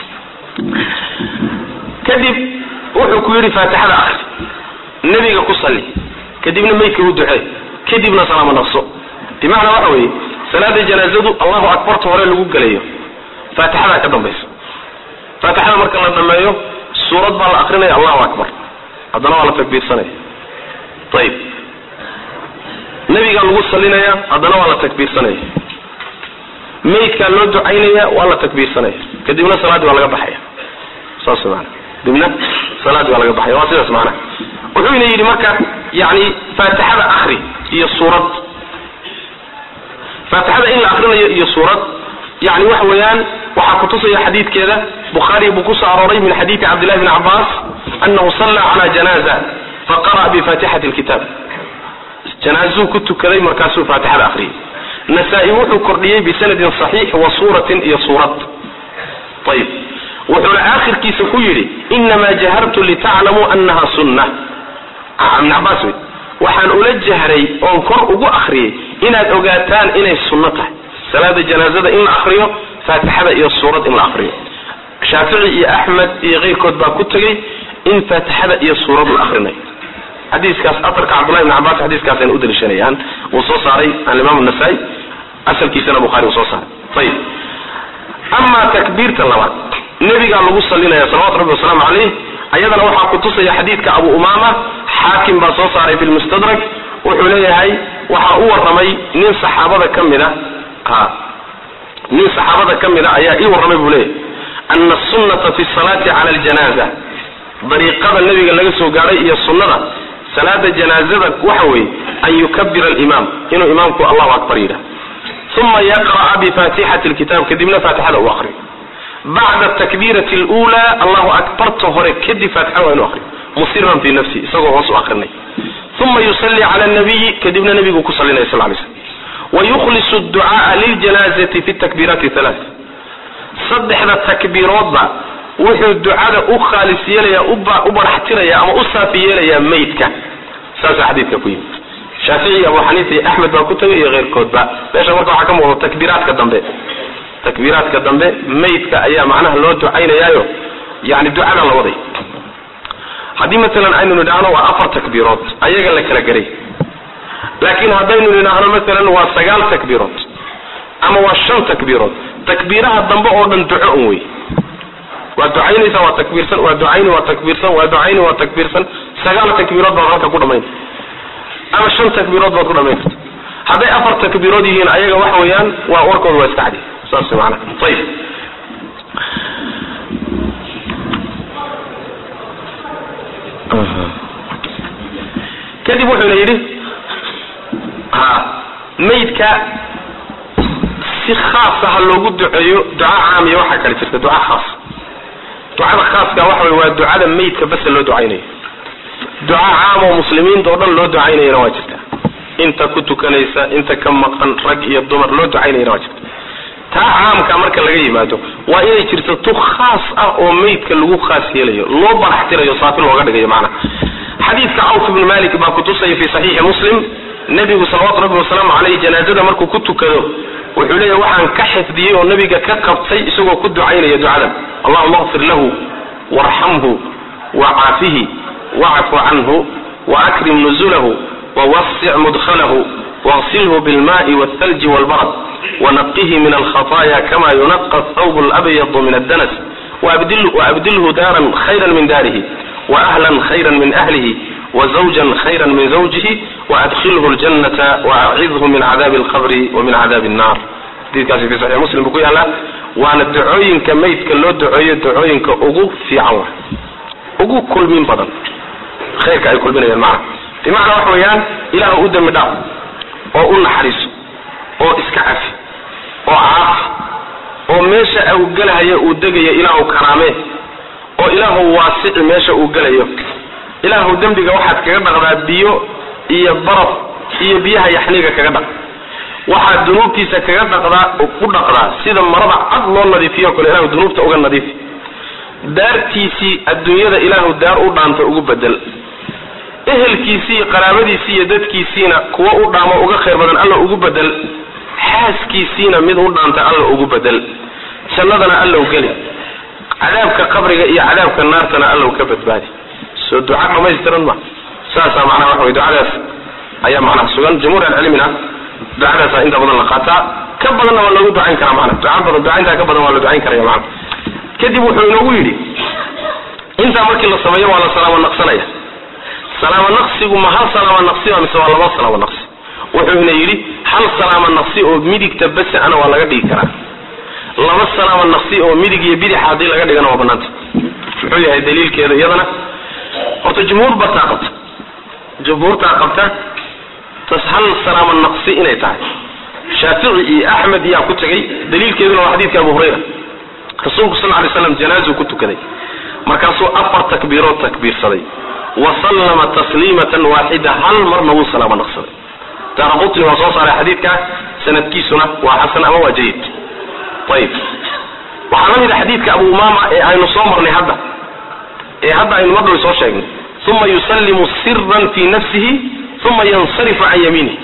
kadib wuxuu ku yidhi faatixada akri nebiga ku salli kadibna maydka u ducee kadibna salaamo naqso bimacnaa waxa weeye salaada janaazadu allahu akbarta hore lagu gelayo faatixadaa ka dambaysa faatixada marka la dhameeyo suurad baa la akrinaya allahu akbar haddana waa la takbiirsanaya ayib nebigaa lagu salinaya haddana waa la takbiirsanaya maydkaa loo ducaynaya waa la takbiirsanaya kadibna salaaddii waa laga baxaya saas maana kadibna salaaddii waa laga baxaya waa sidaas macnaha wuxuuna yidhi marka yani faatixada akri iyo suurad faatixada in la akrinayo iyo suurad yani waxa weeyaan waxaa kutusaya xadiidkeeda bukhaari buu kusoo arooray min xadiidi cabdillahi bni cabbaas anahu salla cala janaaza faqara'a bifaatixati lkitaab janaazuu ku tukaday markaasuu faatixada akhriyay nasaa-i wuxuu kordhiyey bisanadin saxiix wa suuratin iyo suurad ayib wuxuuna aakhirkiisa ku yidhi inamaa jahartu litaclamuu anaha sunna ibn cabaas wey waxaan ula jahray oon kor ugu akriyay inaad ogaataan inay sunno tahay salaada janaazada in la akriyo faatixada iyo suurad in la akriyo shaafici iyo axmed iyo keyrkood baa ku tegay in faatixada iyo suurad la akrinayo xadiiskaas aarka cabdullahi ibn cabaas xadiiskaasayna u daliishanayaan wuu soo saaray alimaam nasaa-i asalkiisana bukhari uu soo saaray ayib amaa takbiirta labaad nebigaa lagu salinaya salawatu rabbi wasalaamu caleyh ayadana waxaa kutusaya xadiidka abu umaama xaakim baa soo saaray fi lmustadrak wuxuu leeyahay waxaa u waramay nin saxaabada ka mida nin saxaabada ka mida ayaa ii warramay buu leeyahay ana sunnata fi salaati cala aljanaza dariiqada nebiga laga soo gaadhay iyo sunnada salaada janaazada waxa weeye an yukabira alimaam inuu imaamku allahu akbar yidhah uma yaqra'a bifaatixati lkitaab kadibna faatixada uu akriyo bacda takbiirati lula allahu akbarta hore kadib faatixada waa inu akriyo musiran fi nafsi isagoo hoos u akrinay uma yusalli cala nabiyi kadibna nebigu ku salinaya sal lay slm wayukhlisu ducaaa liljanaazati fi takbiiraati halaa saddexda takbiiroodba wuxuu ducada u khaalis yeelaya u baraxtiraya ama u saafi yeelayaa maydka saasa xadiidka ku yimid shaafici abu xaniifa iyo axmed baa ku tagay iyo keyrkoodba meesha marka waxaa ka muuqda takbiiraadka dambe takbiiraadka dambe maydka ayaa macnaha loo ducaynayaayo yani ducada la waday haddii maalan aynu nidhaahno waa afar takbiirood ayaga la kala garay laakiin haddaynu nidhaahno maalan waa sagaal takbiirood ama waa shan takbiirood takbiiraha dambe oo dhan duco un wey waa ducaynaysa waa takbiirsan waa ducayni waa takbiirsan waa ducayni waa takbiirsan sagaal takbiirood baad halka ku dhamayn ama shan takbiirood baad ku dhamayn karta hadday afar takbiirood yihiin ayaga waxa weeyaan waa warkooda waa iska cadi saas maana ayib kadib wuxuuna yidhi ha maydka si khaasa ha loogu duceeyo duca caamiya waxaa kale jirta duca khaas ducada khaaska waxa wey waa ducada maydka basa loo ducaynayo duca caam oo muslimiinta oo dhan loo ducaynayana waa jirta inta ku tukanaysa inta ka maqan rag iyo dumar loo ducaynayana waa jirta taa caamka marka laga yimaado waa inay jirto tu khaas ah oo maydka lagu khaas yeelayo loo baraxtirayo saafi looga dhigayo macnaha xadiidka cawf ibnu malik baa kutusaya fi saxiixi muslim nebigu salawaatu rabbi wasalaamu caleyh janaazada markuu ku tukado wuxuu leeyahy waxaan ka xifdiyey oo nabiga ka qabtay isagoo ku ducaynaya ducadan allahuma akfir lahu warxamhu wacaafihi wacfu canhu waakrim nuzulahu wawasic mudkhalahu wagsilhu bilmaai waalthalji waalbarad wanaqihi min alkhataya kama yunaqa thawb labyadu min addanas waabdilhu daaran khayra min daarihi waahlan khayra min ahlihi wزوجا خyra min زوجihi وأdkilhu الجنة وأcidhu min cadاabi الqbr وmin cadاabi الnar xadiikaasi fi صaxix muslim buu ku yaala waana ducooyinka maydka loo duceeyo ducooyinka ugu fiican wa ugu kulmin badan khayrka ay kulminayaan macna bimacnaa waxa weeyaan ilaah u dembi dhaaf oo u naxariiso oo iska cafi oo caafi oo meesha uu gelahaya uu degayo ilaahu karaamee oo ilaahu waasici meesha uu gelayo ilaahu dembiga waxaad kaga dhaqdaa biyo iyo baraf iyo biyaha yaxniga kaga dhaq waxaad dunuubtiisa kaga dhaqdaa ku dhaqdaa sida marada cad loo nadiifiyo o kale ilahu dunuubta uga nadiifi daartiisii adduunyada ilaahu daar u dhaanta ugu bedel ehelkiisii iyo qaraabadiisii iyo dadkiisiina kuwa u dhaamo uga khayr badan alla ugu bedel xaaskiisiina mid u dhaanta alla ugu bedel jannadana allow geli cadaabka qabriga iyo cadaabka naartana allow ka badbaadi soo duca dhamaystiran ma saasaa macnaha waxa wey ducadaas ayaa macnaha sugan jumhuur alcilmina ducadaasa inta badan la qaataa ka badanna waa loogu ducayn karaa mana duca badan ducayntaa ka badan waa la ducayn karaya mana kadib wuxuu inoogu yidhi intaa markii la sameeyo waa la salaamo naqsanaya salaamo naqsigu ma hal salaamo naqsiba mise waa laba salaamo naqsi wuxuu ina yidhi hal salaamo naqsi oo midigta base ana waa laga dhigi karaa laba salaamo naqsi oo midig iyo bidixa haddii laga dhigana waa banaanta muxuu yahay daliilkeeda iyadana horta jumhuur bartaa qabta jumhuurtaa qabta tas hal salaamo naqsi inay tahay shaafici iyo axmed yaa ku tegay daliilkeeduna waa xadiidka abu hurayra rasuulku sal lay slam janaazuu ku tukaday markaasuu afar takbiirood takbiirsaday wasallama tasliimatan waaxida hal marna wuu salaamo naqsaday daara qutni waa soo saaray xadiidka sanadkiisuna waa xasan ama waa jayid ayib waxaa la mid a xadiidka abu umaama ee aynu soo marnay hadda ee hadda aynu mardhow soo sheegnay uma yusallimu siran fi nafsihi uma yansarifu can yamiinihi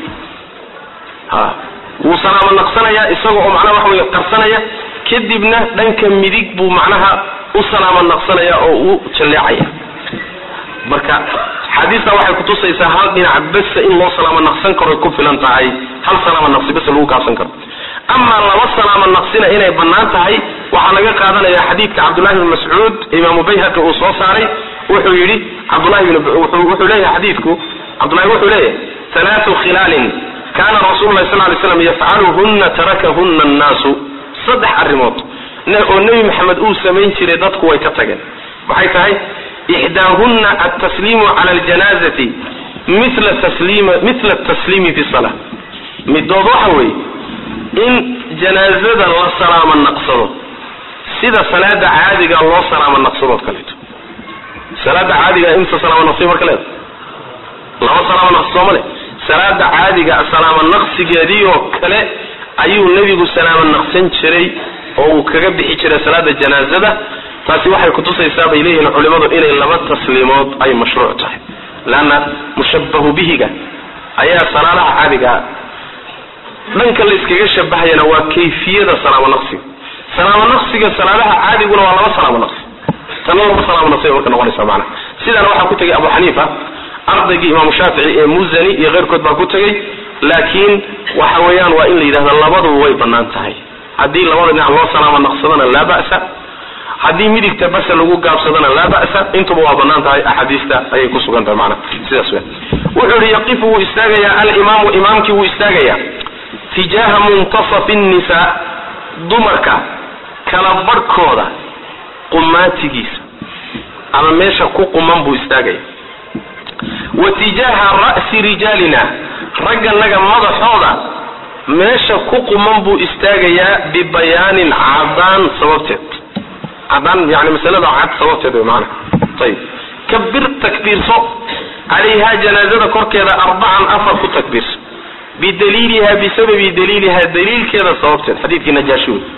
ha wuu salaamo naqsanayaa isaga oo macnaha waxa wey qarsanaya kadibna dhanka midig buu macnaha u salaamo naqsanaya oo u jalleecaya marka xaadiista waxay kutusaysaa hal dhinac besa in loo salaamo naqsan karo ku filan tahay hal salaamo naqsi bes lagu kaabsan karo amaa laba salaamo naqsina inay bannaan tahay waxaa laga qaadanaya xadiidka cabdullahi bn mascuud imaamu bayhaqi uu soo saaray wuxuu yidhi cabdullahi wuxuu leeyahay xadiidku cabdullahi wuxuu leeyahay halaatu khilaalin kana rasuulu lahi sal lay slam yafcaluhuna tarakahuna annaasu saddex arrimood oo nebi maxamed uu samayn jiray dadku way ka tageen waxay tahay ixdaahuna altasliimu cala aljanazati mila tasliima mila tasliimi fi sala midood waxa weeye in janaazada la salaamo naqsado sida salaada caadiga loo salaamo naqsadood kaleeto salaada caadiga imsa salaamo naqsi marka leeda laba salaamo naqsi sooma le salaada caadiga salaamo naqsigeedii oo kale ayuu nebigu salaamo naqsan jiray oo uu kaga bixi jiray salaada janaazada taasi waxay kutusaysaa bay leeyihiin culimadu inay laba tasliimood ay mashruuc tahay leanna mushabahu bihiga ayaa salaadaha caadigaa dhanka la iskaga shabahayana waa kayfiyada salaamo naqsiga salaamo naqsiga salaadaha caadiguna waa laba salaamo naqsi tana laba salaamo naqsi marka noqonaysa macnaha sidaana waxaa ku tegay abu xaniifa ardaygii imaamu shaafici ee muzani iyo keyrkood baa ku tegay laakiin waxa weeyaan waa in la yidhahda labaduba way bannaan tahay haddii labada dhinac loo salaamo naqsadana laa ba'sa haddii midigta basa lagu gaabsadana laa ba'sa intuba waa bannaan tahay axaadiista ayay ku sugan tahay macnaha sidaas weya wuxuu yihi yaqifu wuu istaagayaa alimaamu imaamkii wuu istaagayaa tijaaha muntasafi nnisaa dumarka kala barhkooda qumaatigiisa ama meesha ku quman buu istaagaya wa tijaaha ra'si rijaalina ragganaga madaxooda meesha ku quman buu istaagayaa bibayaanin cadaan sababteed cadaan yani masalada cad sababteed wey maana ayib kabir takbiirso calayhaa janaazada korkeeda arbacan afar ku takbiirso bidaliiliha bisababi daliiliha daliilkeeda sababteed xadiidkii najaashi wey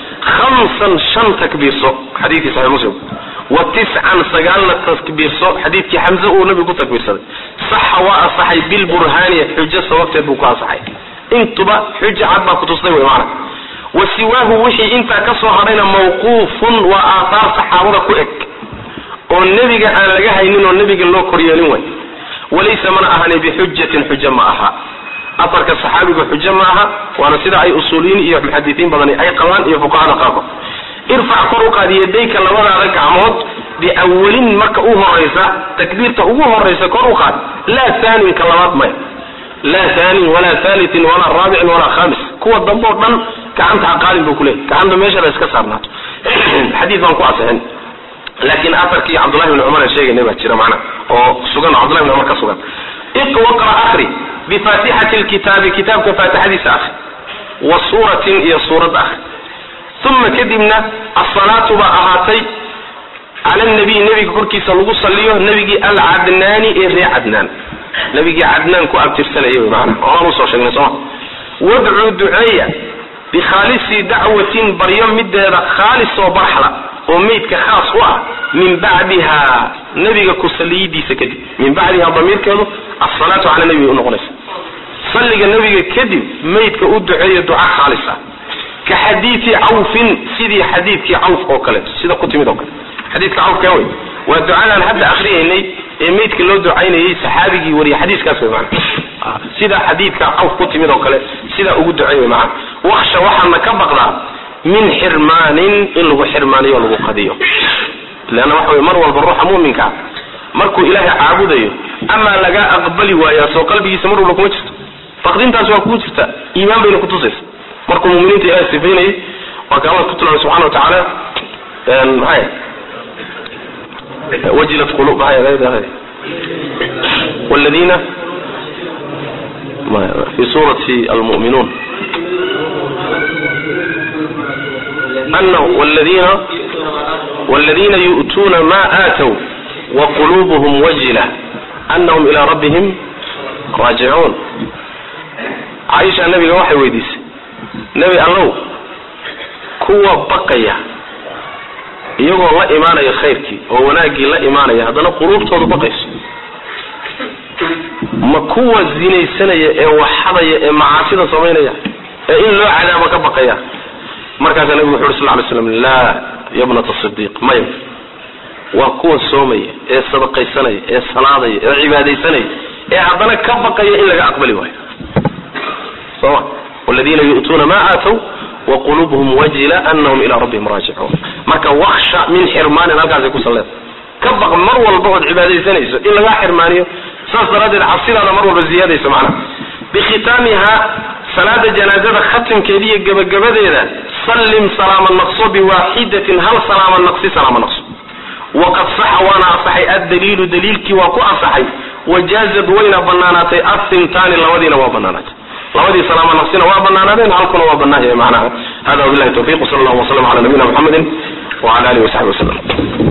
hamsan shan takbiirso xadiidkii saxix muslim wa tiscan sagaalna takbiirso xadiidkii xamse uu nabigu ku takbiirsaday saxa waa asaxay bilburhaani xujo sababteed buu ku asaxay intuba xujo cad baa kutustay wey maana wa siwaahu wixii intaa ka soo hadhayna mawquufun waa aathaar saxaabada ku eg oo nebiga aan laga haynin oo nebiga loo koryeelin way walaysa mana ahani bixujatin xujo ma aha afarka saxaabiga xujo ma aha waana sida ay usuuliyiin iyo muxadisiin badani ay qabaan iyo fuqahada qaarkood irfac kor u qaad yadayka labadaada gacmood biawalin marka u horaysa takbiirta ugu horaysa kor u qaad laa thaaninka labaad maya laa thaanin walaa thalitin walaa raabicin walaa khamis kuwa dambe oo dhan gacanta ha qaadin buu kuleeyay gacanta meeshada iska saarnaato xadiid baan ku asixin laakiin afarkii cabdullahi bni cumar aan sheegaynay baa jira macna oo sugan cabdullahi bni cumar ka sugan iqwaqra akri bifaatixati lkitaabi kitaabka faatixadiisa akri wa suuratin iyo suurad akri uma kadibna asalaatu baa ahaatay cala nabiy nebiga korkiisa lagu saliyo nebigii alcadnaani ee ree cadnaan nebigii cadnaan ku abtirsanaya wy maana oaan usoo sheegnay sooma wadcuu duceeya bikhaalisi dacwatin baryo mideeda khaalis oo barxla oo meydka khaas u ah min bacdiha nebiga ku saliyidiisa kadib min bacdiha damiirkeedu asalaatu cala nebiga unoqonaysa salliga nebiga kadib meydka u duceeya duca khaalis ah ka xadiidi cawfin sidii xadiidkii cawf oo kaleeto sida ku timid oo kale xadiidka cawfka wey waa ducadaan hadda akriyaynay ee meydka loo ducaynayay saxaabigii wariya xadiiskaas wey maana sida xadiidka cawf ku timid oo kale sidaa ugu ducey wey maana waksha waxaana ka baqdaa min xirmaanin in lagu xirmaaniyo lagu qadiyo leanna waxa wey mar walba ruuxa mu'minkaa markuu ilaahay caabudayo amaa lagaa aqbali waayaa soo qalbigiisa mar walba kuma jirto faqdintaas waa kugu jirta iimaan bayna kutusaysa markuu muminiinta ilahay sifaynayay waa ka alla ku tilmaamay subxana wa tacaala maxay wajilat qulub maxay والذين في سورة المؤمنون أنه والذين والذين يؤتون ما آتوا wa quluubuhum wajila anahum ilaa rabbihim raajicuun caaisha nabiga waxay weydiisay nebi allow kuwa baqaya iyagoo la imaanaya khayrkii oo wanaaggii la imaanaya haddana quluubtoodu baqayso ma kuwa zinaysanaya ee waxadaya ee macaasida samaynaya ee in loo cadaabo ka baqaya markaasaa nabigu wuxu uhi sal ly slam laa yabnata sidiiq maya waa kuwa soomaya ee sadaqaysanaya ee salaadaya ee cibaadaysanaya ee haddana ka baqaya in laga aqbali waayo soma waladiina yu'tuuna ma aatow waqulubuhum wajila anahum ilaa rabbihim raajicuun marka waksha min xirmaanin halkaasay ku salleeda ka baq mar walba ood cibaadaysanayso in lagaa xirmaaniyo saas daraaddeed cabsidaada mar walba ziyaadaysa macnaha bikhitaamiha salaada janaazada khatimkeeda iyo gebagabadeeda sallim salaama naqso biwaaxidatin hal salaama naqsi salaama naqso waqad saxa waana asaxay addaliilu daliilkii waa ku asaxay wajaazad wayna banaanaatay asintaani labadiina waa banaanaatay labadii salaama naqsina waa banaanaadeen halkuna waa banaan yahay macnaha hada wabillahi tawfiq wsala allahu waslam ala nabiyina muxamedin wala alihi wasaxbi wasalam